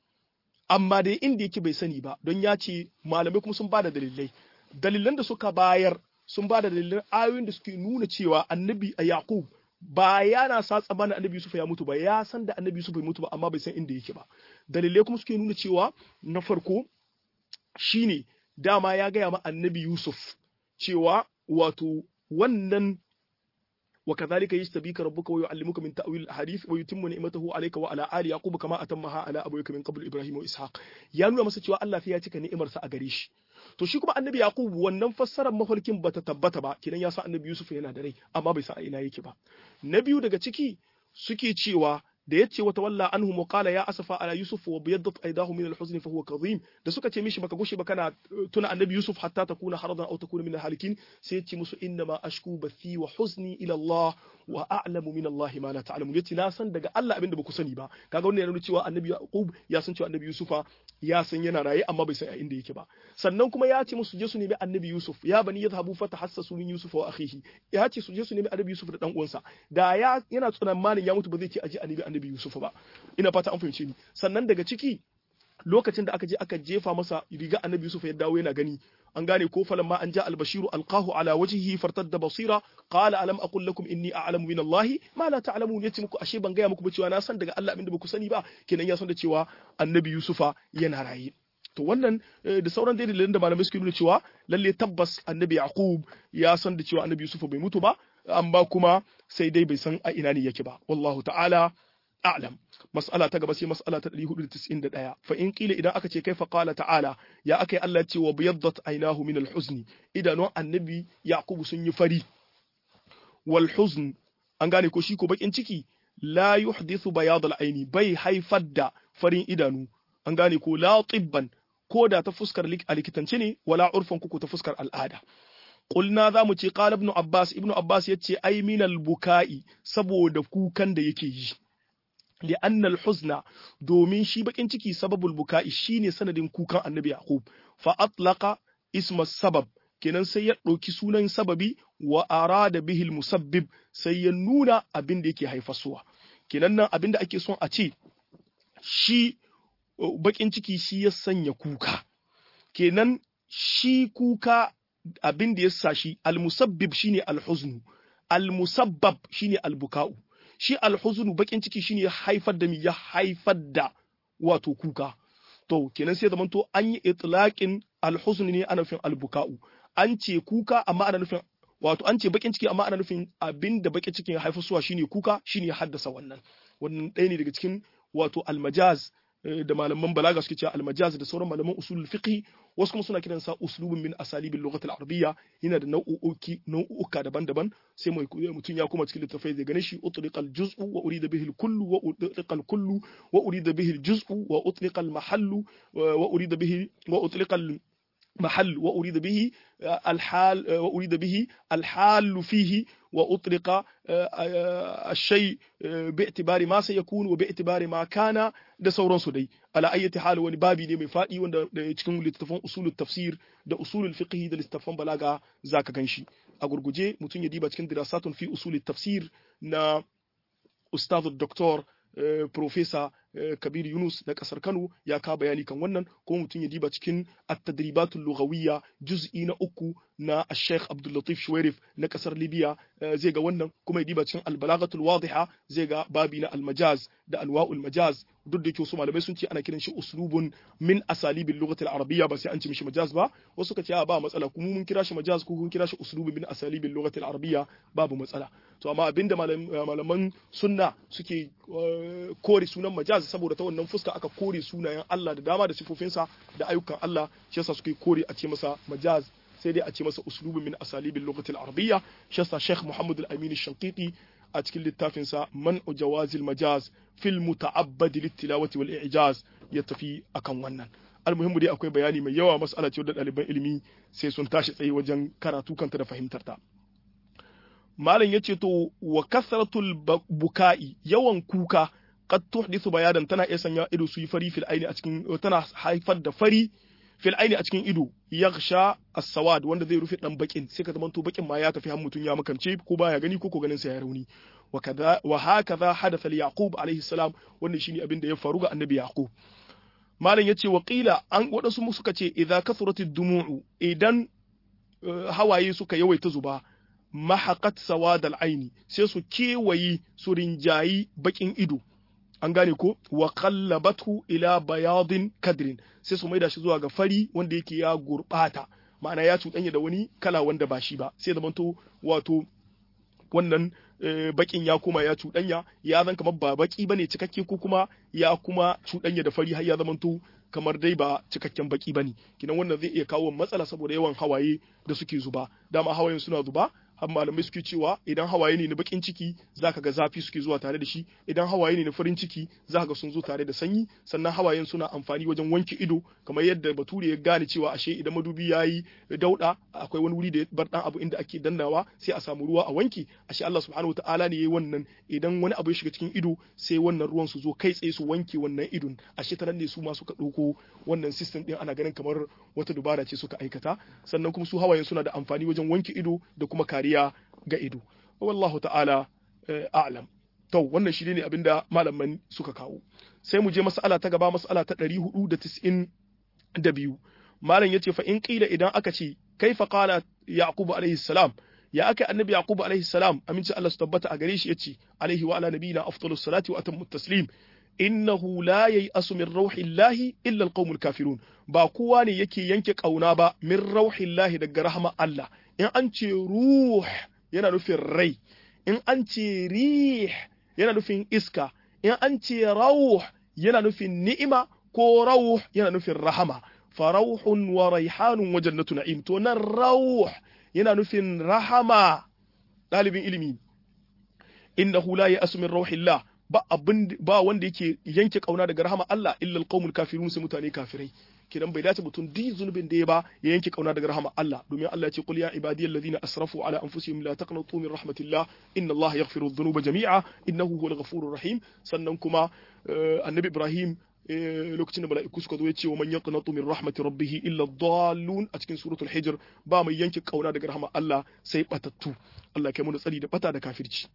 Amma dai inda yake bai sani ba, don ya ce malamai kuma sun ba da dalilai. Dalilan da suka bayar sun ba da dalilan ayoyin da suke nuna cewa annabi a Yaqub ba yana sa tsammanin annabi Yusufa ya mutu ba, ya san da annabi Yusufa bai mutu ba, amma bai san inda yake ba. Dalilai kuma suke nuna cewa na farko shine dama ya gaya ma annabi Yusuf cewa wato wannan وكذلك يجتبيك ربك ويعلمك من تأويل الأحاديث ويتم نعمته عليك وعلى آل يعقوب كما أتمها على أبويك من قبل إبراهيم وإسحاق ya nuna masa cewa Allah ya cika ni'imarsa a gare shi to shi kuma annabi yaqub wannan fassarar mafarkin bata tabbata ba kidan ya san annabi yusuf yana da rai amma bai san a ina yake ba na biyu daga ciki suke cewa da yace wata walla anhu wa qala ya asafa ala yusuf wa biyaddat aydahu min al-huzn fa huwa kadhim da suka ce mishi baka gushe ba kana tuna annabi yusuf hatta takuna haradan aw takuna min al-halikin sai yace musu inna ma ashku bathi wa huzni ila Allah wa a'lamu min Allah ma la ta'lamun yace na san daga Allah abinda baku sani ba kaga wannan yana nuna cewa annabi yaqub ya san cewa annabi yusufa ya san yana raye amma bai san a inda yake ba sannan kuma ya ce musu je su nemi annabi yusuf ya bani yadhhabu fatahassasu min yusuf wa akhihi ya ce su je su nemi annabi yusuf da dan uwansa da ya yana tsunamanin ya mutu ba zai ce aje annabi annabi yusuf ba ina fata an fahimce ni sannan daga ciki lokacin da aka je aka jefa masa riga annabi yusuf ya dawo yana gani an gane ko falan ma an ja albashiru alqahu ala wajhihi fartadda basira qala alam aqul lakum inni a'lamu min allahi ma la ta'lamun yace muku ashe ban gaya muku ba cewa na san daga Allah abinda baku sani ba kenan ya san da cewa annabi yusufa yana raye to wannan da sauran dalilan da malamai suke nuna cewa lalle tabbas annabi yaqub ya san da cewa annabi yusufa bai mutu ba amma kuma sai dai bai san a ina ne yake ba wallahu ta'ala a'lam mas'ala ta gaba sai mas'ala ta 491 fa in kila idan aka ce kaifa qala ta'ala ya akai Allah ya ce wa biyaddat aynahu min al-huzni idanun annabi yaqub sun yi fari wal huzn an gane ko shi ko bakin ciki la yuhdithu bayad al-aini bai haifar da farin idanu an gane ko la tibban ko da ta fuskar likitance ne wala urfan kuku ta fuskar al'ada Ƙulna za mu ce ƙala ibnu Abbas, ibnu Abbas ya ce ai minal buka'i saboda kukan da yake yi. لأن الحزن دومين شي بكين ciki sababul buka'i shine sanadin kukan annabi yaqub fa atlaqa isma sabab kenan sai ya ɗauki sunan sababi wa arada bihil musabbib sai ya nuna abin da yake haifarsuwa kenan nan abin da ake son a ce shi bakin ciki shi ya sanya kuka kenan shi kuka abin da ya sa shi almusabbib shine alhuznu almusabbab shine albuka'u shi alhuzunu bakin ciki shine haifar da mi ya haifar da wato kuka to kenan sai zamanto an yi itlaqin alhuzn ne ana nufin albuka'u an ce kuka amma ana nufin wato an ce bakin ciki amma ana nufin abinda bakin cikin ya haifar suwa shine kuka shine ya haddasa wannan wannan ɗaya ne daga cikin wato almajaz da malaman balaga suke cewa almajaz da sauran malaman usulul fiqh wasu kuma suna kiransa uslubun min asalibil lughatil arabiyya yana da nau'uki nau'uka daban-daban sai mai mutum ya koma cikin littafai zai gane shi utliqa al-juz'u wa urida bihi al-kullu wa utliqa al-kullu wa urida bihi al-juz'u wa utliqa al-mahallu wa urida bihi wa utliqa محل وأريد به الحال وأريد به الحال فيه وأطلق الشيء باعتبار ما سيكون وباعتبار ما كان da sauransu dai ala ayyati hal wani babi ne mai fadi wanda cikin littafan usulul tafsir da usulul fiqh da littafan balaga zaka ganshi a gurguje mutum ya diba cikin dirasatun fi usulul tafsir na ustaz doktor professor Kabir Yunus na kasar Kano ya ka bayani kan wannan ko mutum ya diba cikin at-tadribatul lughawiyya juz'i na uku na Sheikh Abdul Latif Shuwairif na kasar Libya zai ga wannan kuma ya diba cikin al-balaghatul wadiha zai ga babi na al-majaz da anwa'ul majaz duk da yake su malamai sun ce ana kiran shi uslubun min asalibil lughatil arabiyya ba sai an ce mishi majaz ba wasu ka ce ba matsala kuma mun kira shi majaz ko kun kira shi uslubun min asalibil lughatil arabiyya babu matsala to amma abinda malaman sunna suke kore sunan majaz saboda ta wannan fuska aka kore sunayen Allah da dama da sifofinsa da ayyukan Allah shi yasa suke kore a ce masa majaz sai dai a ce masa uslubun min asalibil lughatil arabiyya shi yasa Sheikh Muhammad al-Amin al-Shanqiti a cikin littafinsa man'u jawazil majaz fil muta'abbad littilawati wal i'jaz ya tafi akan wannan almuhimmu dai akwai bayani mai yawa mas'ala ce da ɗaliban ilimi sai sun tashi tsaye wajen karatu kanta da fahimtar ta malam yace to wa kasratul buka'i yawan kuka qad tuhdithu bayadan tana iya sanya ido su yi fari fil aini a cikin tana haifar da fari fil aini a cikin ido yaghsha as-sawad wanda zai rufe dan bakin sai ka zaman to bakin ma ya tafi har mutun ya makance ko baya gani ko ko ganin sa ya rauni wa kaza wa hakaza hadatha li yaqub alayhi salam wannan shine abin da ya faru ga annabi yaqub malam yace wa qila an wadansu suka ce idza kathuratid dumu'u idan hawaye suka yawaita zuba mahaqat sawad al-aini sai su kewayi su rinjayi bakin ido an gane ko wa qallabathu ila bayadin kadrin sai su maida shi zuwa ga fari wanda yake ya gurbata ma'ana ya cuɗanya da wani kala wanda ba shi ba sai zamanto wato wannan bakin ya kuma ya cuɗanya ya zan kamar ba baki bane cikakke ko kuma ya kuma cuɗanya da fari har ya zamanto kamar dai ba cikakken baki bane kinan wannan zai iya kawo matsala saboda yawan hawaye da suke zuba dama hawayen suna zuba har malamai suke cewa idan hawaye ne na bakin ciki zaka ga zafi suke zuwa tare da shi idan hawaye ne na farin ciki zaka ga sun zo tare da sanyi sannan hawayen suna amfani wajen wanke ido kamar yadda bature ya gane cewa ashe idan madubi yayi dauda akwai wani wuri da ya bar dan abu inda ake dannawa sai a samu ruwa a wanke ashe Allah subhanahu wataala ne yayi wannan idan wani abu ya shiga cikin ido sai wannan ruwan su zo kai tsaye su wanke wannan idon ashe ta nan ne su ma suka dauko wannan system din ana ganin kamar wata dubara ce suka aikata sannan kuma su hawayen suna da amfani wajen wanke ido da kuma kariya ga ido wallahu ta'ala a'lam to wannan shi ne abinda malaman suka kawo sai mu je mas'ala ta gaba mas'ala ta 492 malam yace fa in qila idan aka ce kaifa qala yaqub alaihi salam ya aka annabi yaqub alaihi salam aminci Allah su tabbata a gare shi yace alaihi wa ala nabiyina afdalus salati wa atammu taslim innahu la yai'asu min rauhillahi illa alqaumul kafirun ba kowa ne yake yanke kauna ba min rauhillahi daga rahama Allah in an ce ruh yana nufin rai in an ce rih yana nufin iska in an ce rauh yana nufin ni'ima ko rauh yana nufin rahama farauhun wa raihanun wa jannatu na'im to nan rauh yana nufin rahama dalibin ilimi innahu la ya'asu min rauhillah ba abin ba wanda yake yanke kauna daga rahama Allah illa alqaumul kafirun sai mutane kafirai kidan bai dace mutum duk zunubin da ya ba ya yanke kauna daga rahama Allah domin Allah ya ce qul ya ibadiyal ladina asrafu ala anfusihim la taqnatu min rahmatillah inna Allah yaghfiru dhunuba jami'a innahu huwal ghafurur rahim sannan kuma annabi Ibrahim lokacin da mala'iku suka zo ya ce wa man yaqnatu min rahmati rabbih illa dhallun a cikin suratul hijr ba mai yanke kauna daga rahama Allah sai batattu Allah kai mu tsari da bata da kafirci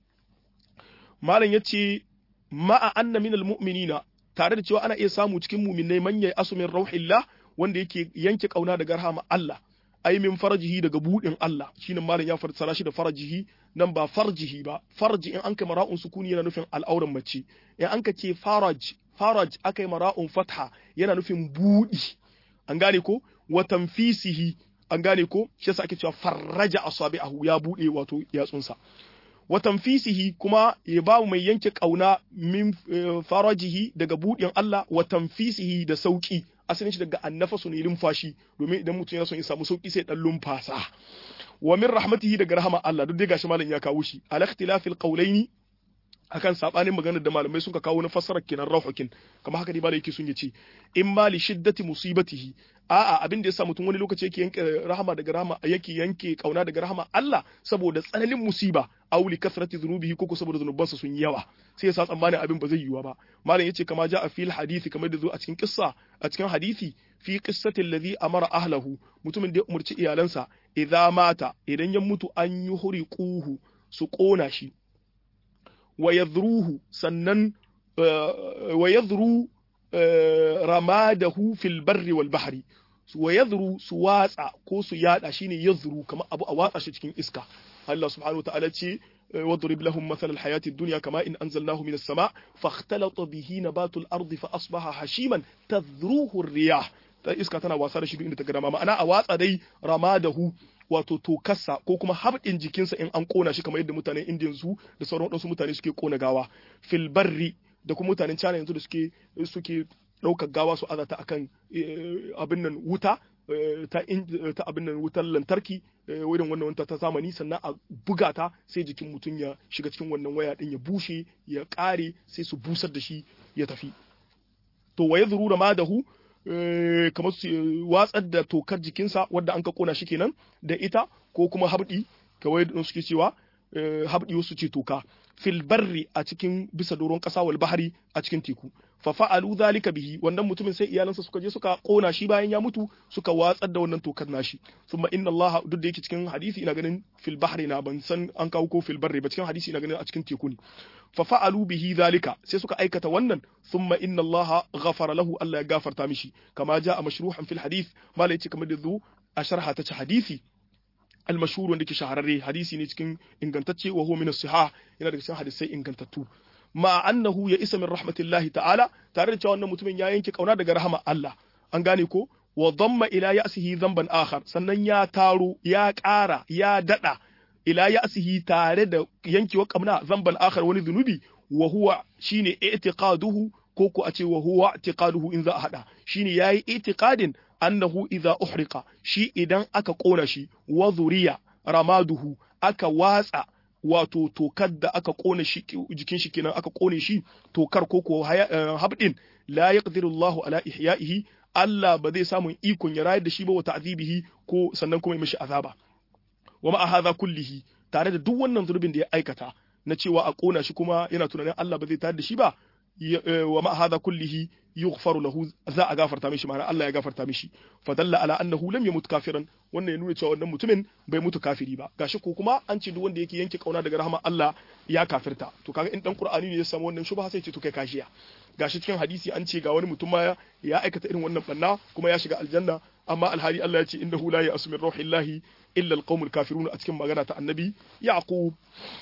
malam yace ma'a anna minal mu'minina tare da cewa ana iya samu cikin mu'minai man yayi asumin rauhillah wanda yake yanke kauna daga rahama Allah ai min farjihi daga budin Allah shine malam ya fassara shi da farjihi nan ba farjihi ba farji in an kai mara'un sukuni yana nufin al'auran mace in an ka ce faraj faraj akai mara'un fatha yana nufin budi an gane ko wa tanfisihi an gane ko shi yasa ake cewa farraja asabi'ahu ya bude wato yatsunsa wa tanfisihi kuma ya ba mai yanke kauna min farajihi daga budin Allah wa tanfisihi da sauki asalin shi daga annafasu ne lumfashi domin idan mutum yana son ya samu sauki sai dan lumfasa wa min rahmatihi daga rahama Allah duk dai gashi malam ya kawo shi al ikhtilafil qawlaini akan sabanin maganar da malamai suka kawo na fassarar kenan rauhukin kamar haka dai malai yake sun yace in ma li shiddati musibatihi a'a abin da yasa mutum wani lokaci yake yanke rahama daga rahama yake yanke kauna daga rahama Allah saboda tsananin musiba aw li kasrati dhunubihi ko saboda zunubansa sun yawa sai yasa tsammanin abin ba zai yiwa ba malam yace kama ja a fil hadisi kamar da zo a cikin kissa a cikin hadisi fi qissati alladhi amara ahlahu mutumin da ya umurci iyalansa idza mata idan ya mutu an yi huriquhu su kona shi wa yadhruhu sannan wa yadhru ramadahu fil barri wal bahri wa yadhru su watsa ko su yada shine yadhru kamar abu a watsa shi cikin iska Allah subhanahu wa ta'ala ce واضرب لهم مثل الحياة الدنيا كما إن أنزلناه من السماء فاختلط به نبات الأرض فأصبح هشيما تذروه الرياح iska tana wasa da shi duk inda ta ga dama ma'ana a watsa dai ramadahu wato tokarsa ko kuma habɗin jikinsa in an kona shi kamar yadda mutanen indiyan su da sauran waɗansu mutane suke kona gawa fil barri da kuma mutanen china yanzu da suke suke ɗaukar gawa su azata akan abin nan wuta ta ta abin nan wutar lantarki wurin wannan wanta ta zamani sannan a buga ta sai jikin mutum ya shiga cikin wannan waya din ya bushe ya ƙare sai su busar da shi ya tafi to wa yadhuru ramadahu kamar su watsar da tokar jikinsa wadda an ka kona shi kenan da ita ko kuma habdi kawai da suke cewa habdi wasu ce toka fil barri a cikin bisa doron kasa wal bahari a cikin teku fa fa'alu zalika bihi wannan mutumin sai iyalansa suka je suka kona shi bayan ya mutu suka watsar da wannan tokar nashi thumma inna Allah duk da yake cikin hadisi ina ganin fil bahri na ban san an kawo ko fil barri ba cikin hadisi ina ganin a cikin teku ne fa fa'alu bihi zalika sai suka aikata wannan thumma inna Allah ghafara lahu Allah ya gafarta mishi kama jaa mashruhan fil hadith mala yace kamar da zu a sharha ta ci hadisi المشهور wanda ke shahararre hadisi ne cikin ingantacce wa huwa min as-sihah yana daga cikin hadisai ingantattu ma annahu ya isa min rahmatillahi ta'ala tare da cewa wannan mutumin ya yanke kauna daga rahama Allah an gane ko wa dhamma ila ya'sihi dhanban akhar sannan ya taro ya ƙara ya dada ila ya'sihi tare da yankewa kauna dhanban akhar wani zunubi wa huwa shine i'tiqaduhu ko ko a ce wa huwa i'tiqaduhu in za a hada shine yayi i'tiqadin annahu idza uhriqa shi idan aka kona shi wa zuriya ramaduhu aka watsa wato tokar da aka kona shi jikin shi kenan aka kone shi tokar ko ko habdin la yaqdiru Allah ala ihya'ihi Allah ba zai samu ikon ya rayar da shi ba wa ta'zibihi ko sannan kuma ya mishi azaba wa ma'a hadha kullihi tare da duk wannan zurbin da ya aikata na cewa a kona shi kuma yana tunanin Allah ba zai tayar da shi ba wa ma hadha kullihi yughfaru lahu za a gafarta mishi ma'ana Allah ya gafarta mishi fadalla ala annahu lam yamut kafiran wannan ya nuna cewa wannan mutumin bai mutu kafiri ba gashi ko kuma an ce duk wanda yake yanke kauna daga rahama Allah ya kafirta to kaga in dan Qur'ani ne ya samu wannan shubha sai ce to kai kashiya gashi cikin hadisi an ce ga wani mutum ma ya aikata irin wannan banna kuma ya shiga aljanna amma alhali Allah ya ce innahu la ya'sumi ruhillahi illa alqaumul kafirun a cikin magana ta annabi yaqub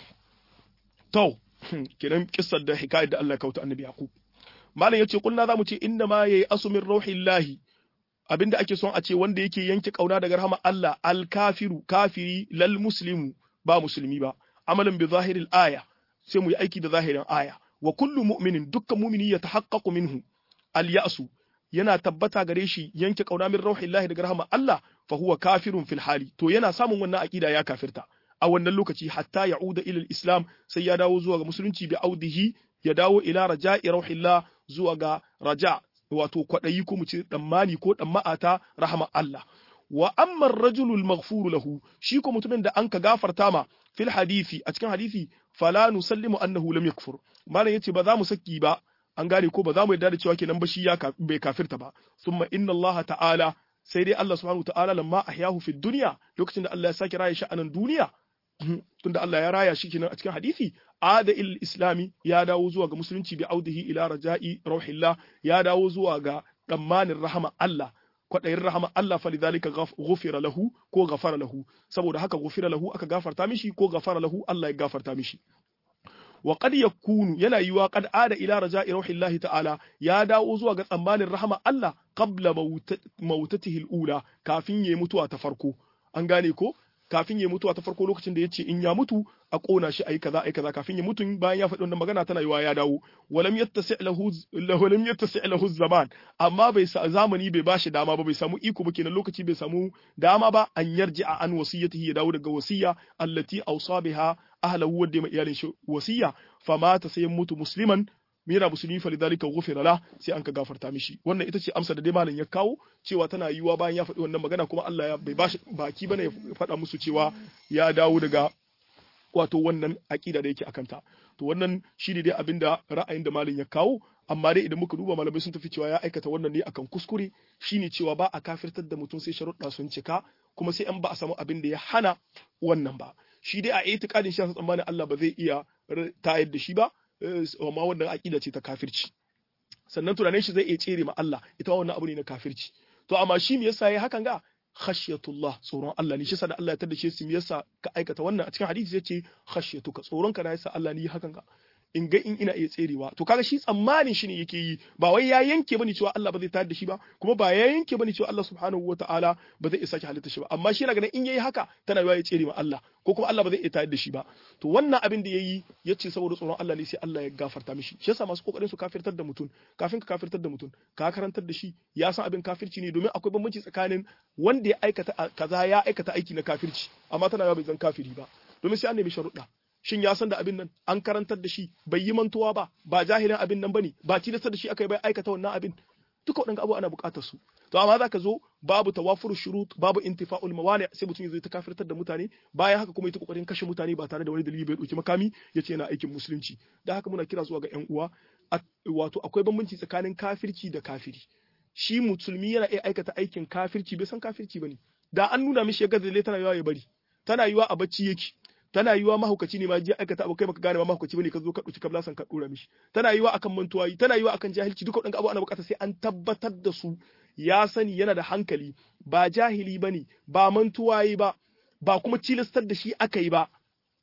to kenan kissar da hikayar da Allah ya kauta annabi Yaqub malam yace kulna zamu ce inna ma yayi asumin rauhillahi abinda ake son a ce wanda yake yanke kauna daga rahama Allah al kafiru kafiri lal muslimu ba musulmi ba amalan bi zahiril aya sai mu yi aiki da zahirin aya wa kullu mu'minin dukkan mu'mini ya tahaqqaqu minhu al ya'su yana tabbata gare shi yanke kauna min rauhillahi daga rahama Allah fa huwa kafirun fil hali to yana samun wannan aqida ya kafirta a wannan lokaci hatta ya'uda ila islam sai ya dawo zuwa ga musulunci bi audihi ya dawo ila raja'i rauhillah zuwa ga raja wato kwadayi ko mu ce tsammani ko ma'ata rahama Allah wa amma ar-rajulu al-maghfur lahu shi ko mutumin da anka gafarta ma fil hadisi a cikin hadisi fala nusallimu annahu lam yakfur malam yace ba za mu saki ba an gane ko ba za mu yarda da cewa kenan ba shi ya bai kafirta ba summa inna Allah ta'ala sai dai Allah subhanahu wa ta'ala lamma ahyahu fid dunya lokacin da Allah ya saki raya shi a nan duniya tunda Allah ya raya shi kenan a cikin hadisi ada il islami ya dawo zuwa ga musulunci bi audihi ila raja'i rauhillah ya dawo zuwa ga tsammanin rahama Allah kwaɗayin rahama Allah fa lidhalika ghufira lahu ko ghafara lahu saboda haka ghufira lahu aka gafarta mishi ko ghafara lahu Allah ya gafarta mishi wa qad yakunu yana yiwa qad ada ila raja'i rauhillahi ta'ala ya dawo zuwa ga tsammanin rahama Allah qabla mautatihi al-ula kafin yayi mutuwa ta farko an gane ko kafin ya mutuwa ta farko lokacin da ya ce in ya mutu a ƙona shi ayi kaza ayi kaza kafin ya mutu bayan ya faɗi wannan magana tana yiwa ya dawo walam yattasi lahu walam yattasi lahu zaman amma bai sa zamani bai bashi dama ba bai samu iko ba kenan lokaci bai samu dama ba an yarji'a an wasiyatihi ya dawo daga wasiya allati awsa biha ahlahu wadda mai iyalin shi wasiya famata sai mutu musliman mira musulmi fa lidhalika ghufira la sai an ka gafarta mishi wannan ita ce amsa da dai malam ya kawo cewa tana yiwuwa bayan ya faɗi wannan magana kuma Allah ya bai bashi baki bane ya faɗa musu cewa ya dawo daga wato wannan aqida da yake akanta to wannan shine dai abinda ra'ayin da malam ya kawo amma dai idan muka duba malamai sun tafi cewa ya aikata wannan ne akan kuskure shine cewa ba a kafirtar da mutum sai sharuɗa sun cika kuma sai an ba a samu abin da ya hana wannan ba shi dai a itikadin shi tsammanin Allah ba zai iya tayar da shi ba amma wannan aqida ce ta kafirci sannan tunanin shi zai iya tsere ma Allah ita wannan abu ne na kafirci to amma shi me yasa yayi hakan ga khashyatullah tsoron Allah ne shi yasa da Allah ya tada shi me yasa ka aikata wannan a cikin hadisi yace khashyatuka tsoron ka na yasa Allah ne hakan ga in ga in ina iya tserewa to kaga shi tsammanin shi ne yake yi ba wai ya yanke bane cewa Allah ba zai tayar da shi ba kuma ba ya yanke bane cewa Allah subhanahu wataala ba zai isa ki halitta shi ba amma shi yana ganin in yayi haka tana yiwa ya tsere ma Allah ko kuma Allah ba zai iya tayar da shi ba to wannan abin da yayi yace saboda tsoron Allah ne sai Allah ya gafarta mishi shi yasa masu kokarin su kafirtar da mutum kafin ka kafirtar da mutum ka karantar da shi ya san abin kafirci ne domin akwai bambanci tsakanin wanda ya aikata kaza ya aikata aiki na kafirci amma tana yiwa bai zan kafiri ba domin sai an nemi sharuɗa shin ya san da abin nan an karantar da shi bai yi mantuwa ba ba jahilin abin nan bane ba tilastar da shi aka yi bai aikata wannan abin duka waɗanda abu ana buƙatar su to amma zaka zo babu tawafur shurut babu intifa'ul mawani sai mutum ya zo ta kafirtar da mutane bayan haka kuma ita kokarin kashe mutane ba tare da wani dalili bai dauki makami yace yana aikin musulunci da haka muna kira zuwa ga ƴan uwa wato akwai bambanci tsakanin kafirci da kafiri shi musulmi yana iya aikata aikin kafirci bai san kafirci bane da an nuna mishi ya gaza tana yawa ya bari tana yiwa a bacci yake tana yiwa mahaukaci ne ma je aikata abu kai baka gane ma mahaukaci bane ka zo ka dauki kabla san ka dora mishi tana yiwa akan mantuwa tana yiwa akan jahilci duka wadannan abu ana bukata sai an tabbatar da su ya sani yana da hankali ba jahili bane ba mantuwa yi ba ba kuma cilastar da shi aka yi ba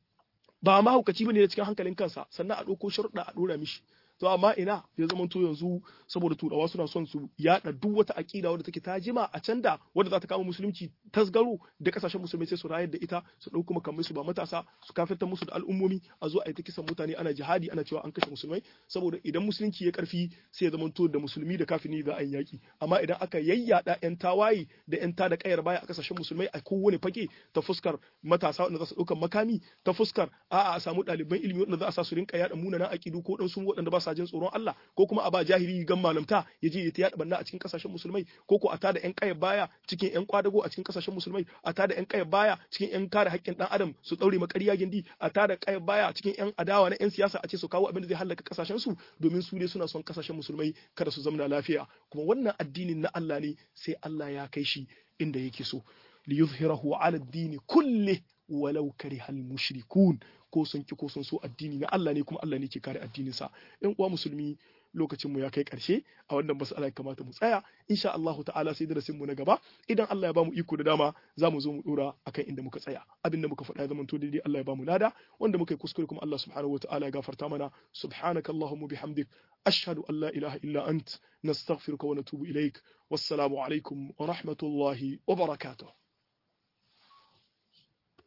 ba mahaukaci bane da cikin hankalin kansa sannan a dauko sharuɗa a dora mishi to amma ina ya zama to yanzu saboda turawa suna son su yada duk wata akida wadda take ta jima a can da wadda za ta kama musulunci tasgaro da kasashen musulmai sai su rayar da ita su dauko makamai su ba matasa su kafirta musu da al'ummomi a zo a yi ta kisan mutane ana jihadi ana cewa an kashe musulmai saboda idan musulunci ya karfi sai ya zama to da musulmi da kafini za a yi yaki amma idan aka yayyada yan tawaye da yan tada kayar baya a kasashen musulmai a kowane fage ta fuskar matasa wanda za su dauka makami ta fuskar a'a a samu ɗaliban ilimi wanda za a sa su rinka yada munanan akidu ko dan su waɗanda ba sa jin tsoron Allah ko kuma a ba jahili gan malamta ya je ya ta yada banna a cikin kasashen musulmai ko ko a tada yan kaya baya cikin yan kwadago a cikin kasashen musulmai a tada yan kaya baya cikin yan kare haƙƙin dan adam su daure makariya gindi a tada kaya baya cikin yan adawa na yan siyasa a ce su kawo abin da zai halaka kasashen su domin su ne suna son kasashen musulmai kada su zamna lafiya kuma wannan addinin na Allah ne sai Allah ya kai shi inda yake so liyuzhirahu ala ad-din kulli walau karihal mushrikun ko sun ki ko sun so addini na Allah ne kuma Allah ne ke kare addinin sa ɗan uwa musulmi lokacin mu ya kai ƙarshe a wannan mas'ala ya kamata mu tsaya insha Allahu ta'ala sai darasin mu na gaba idan Allah ya bamu iko da dama za mu zo mu dora akan inda muka tsaya abin da muka faɗa ya zamanto daidai Allah ya bamu lada wanda muka yi kuskure kuma Allah subhanahu wa ta'ala ya gafarta mana subhanaka allahumma bihamdik ashhadu an la ilaha illa ant nastaghfiruka wa natubu ilaik wassalamu alaikum wa rahmatullahi wa barakatuh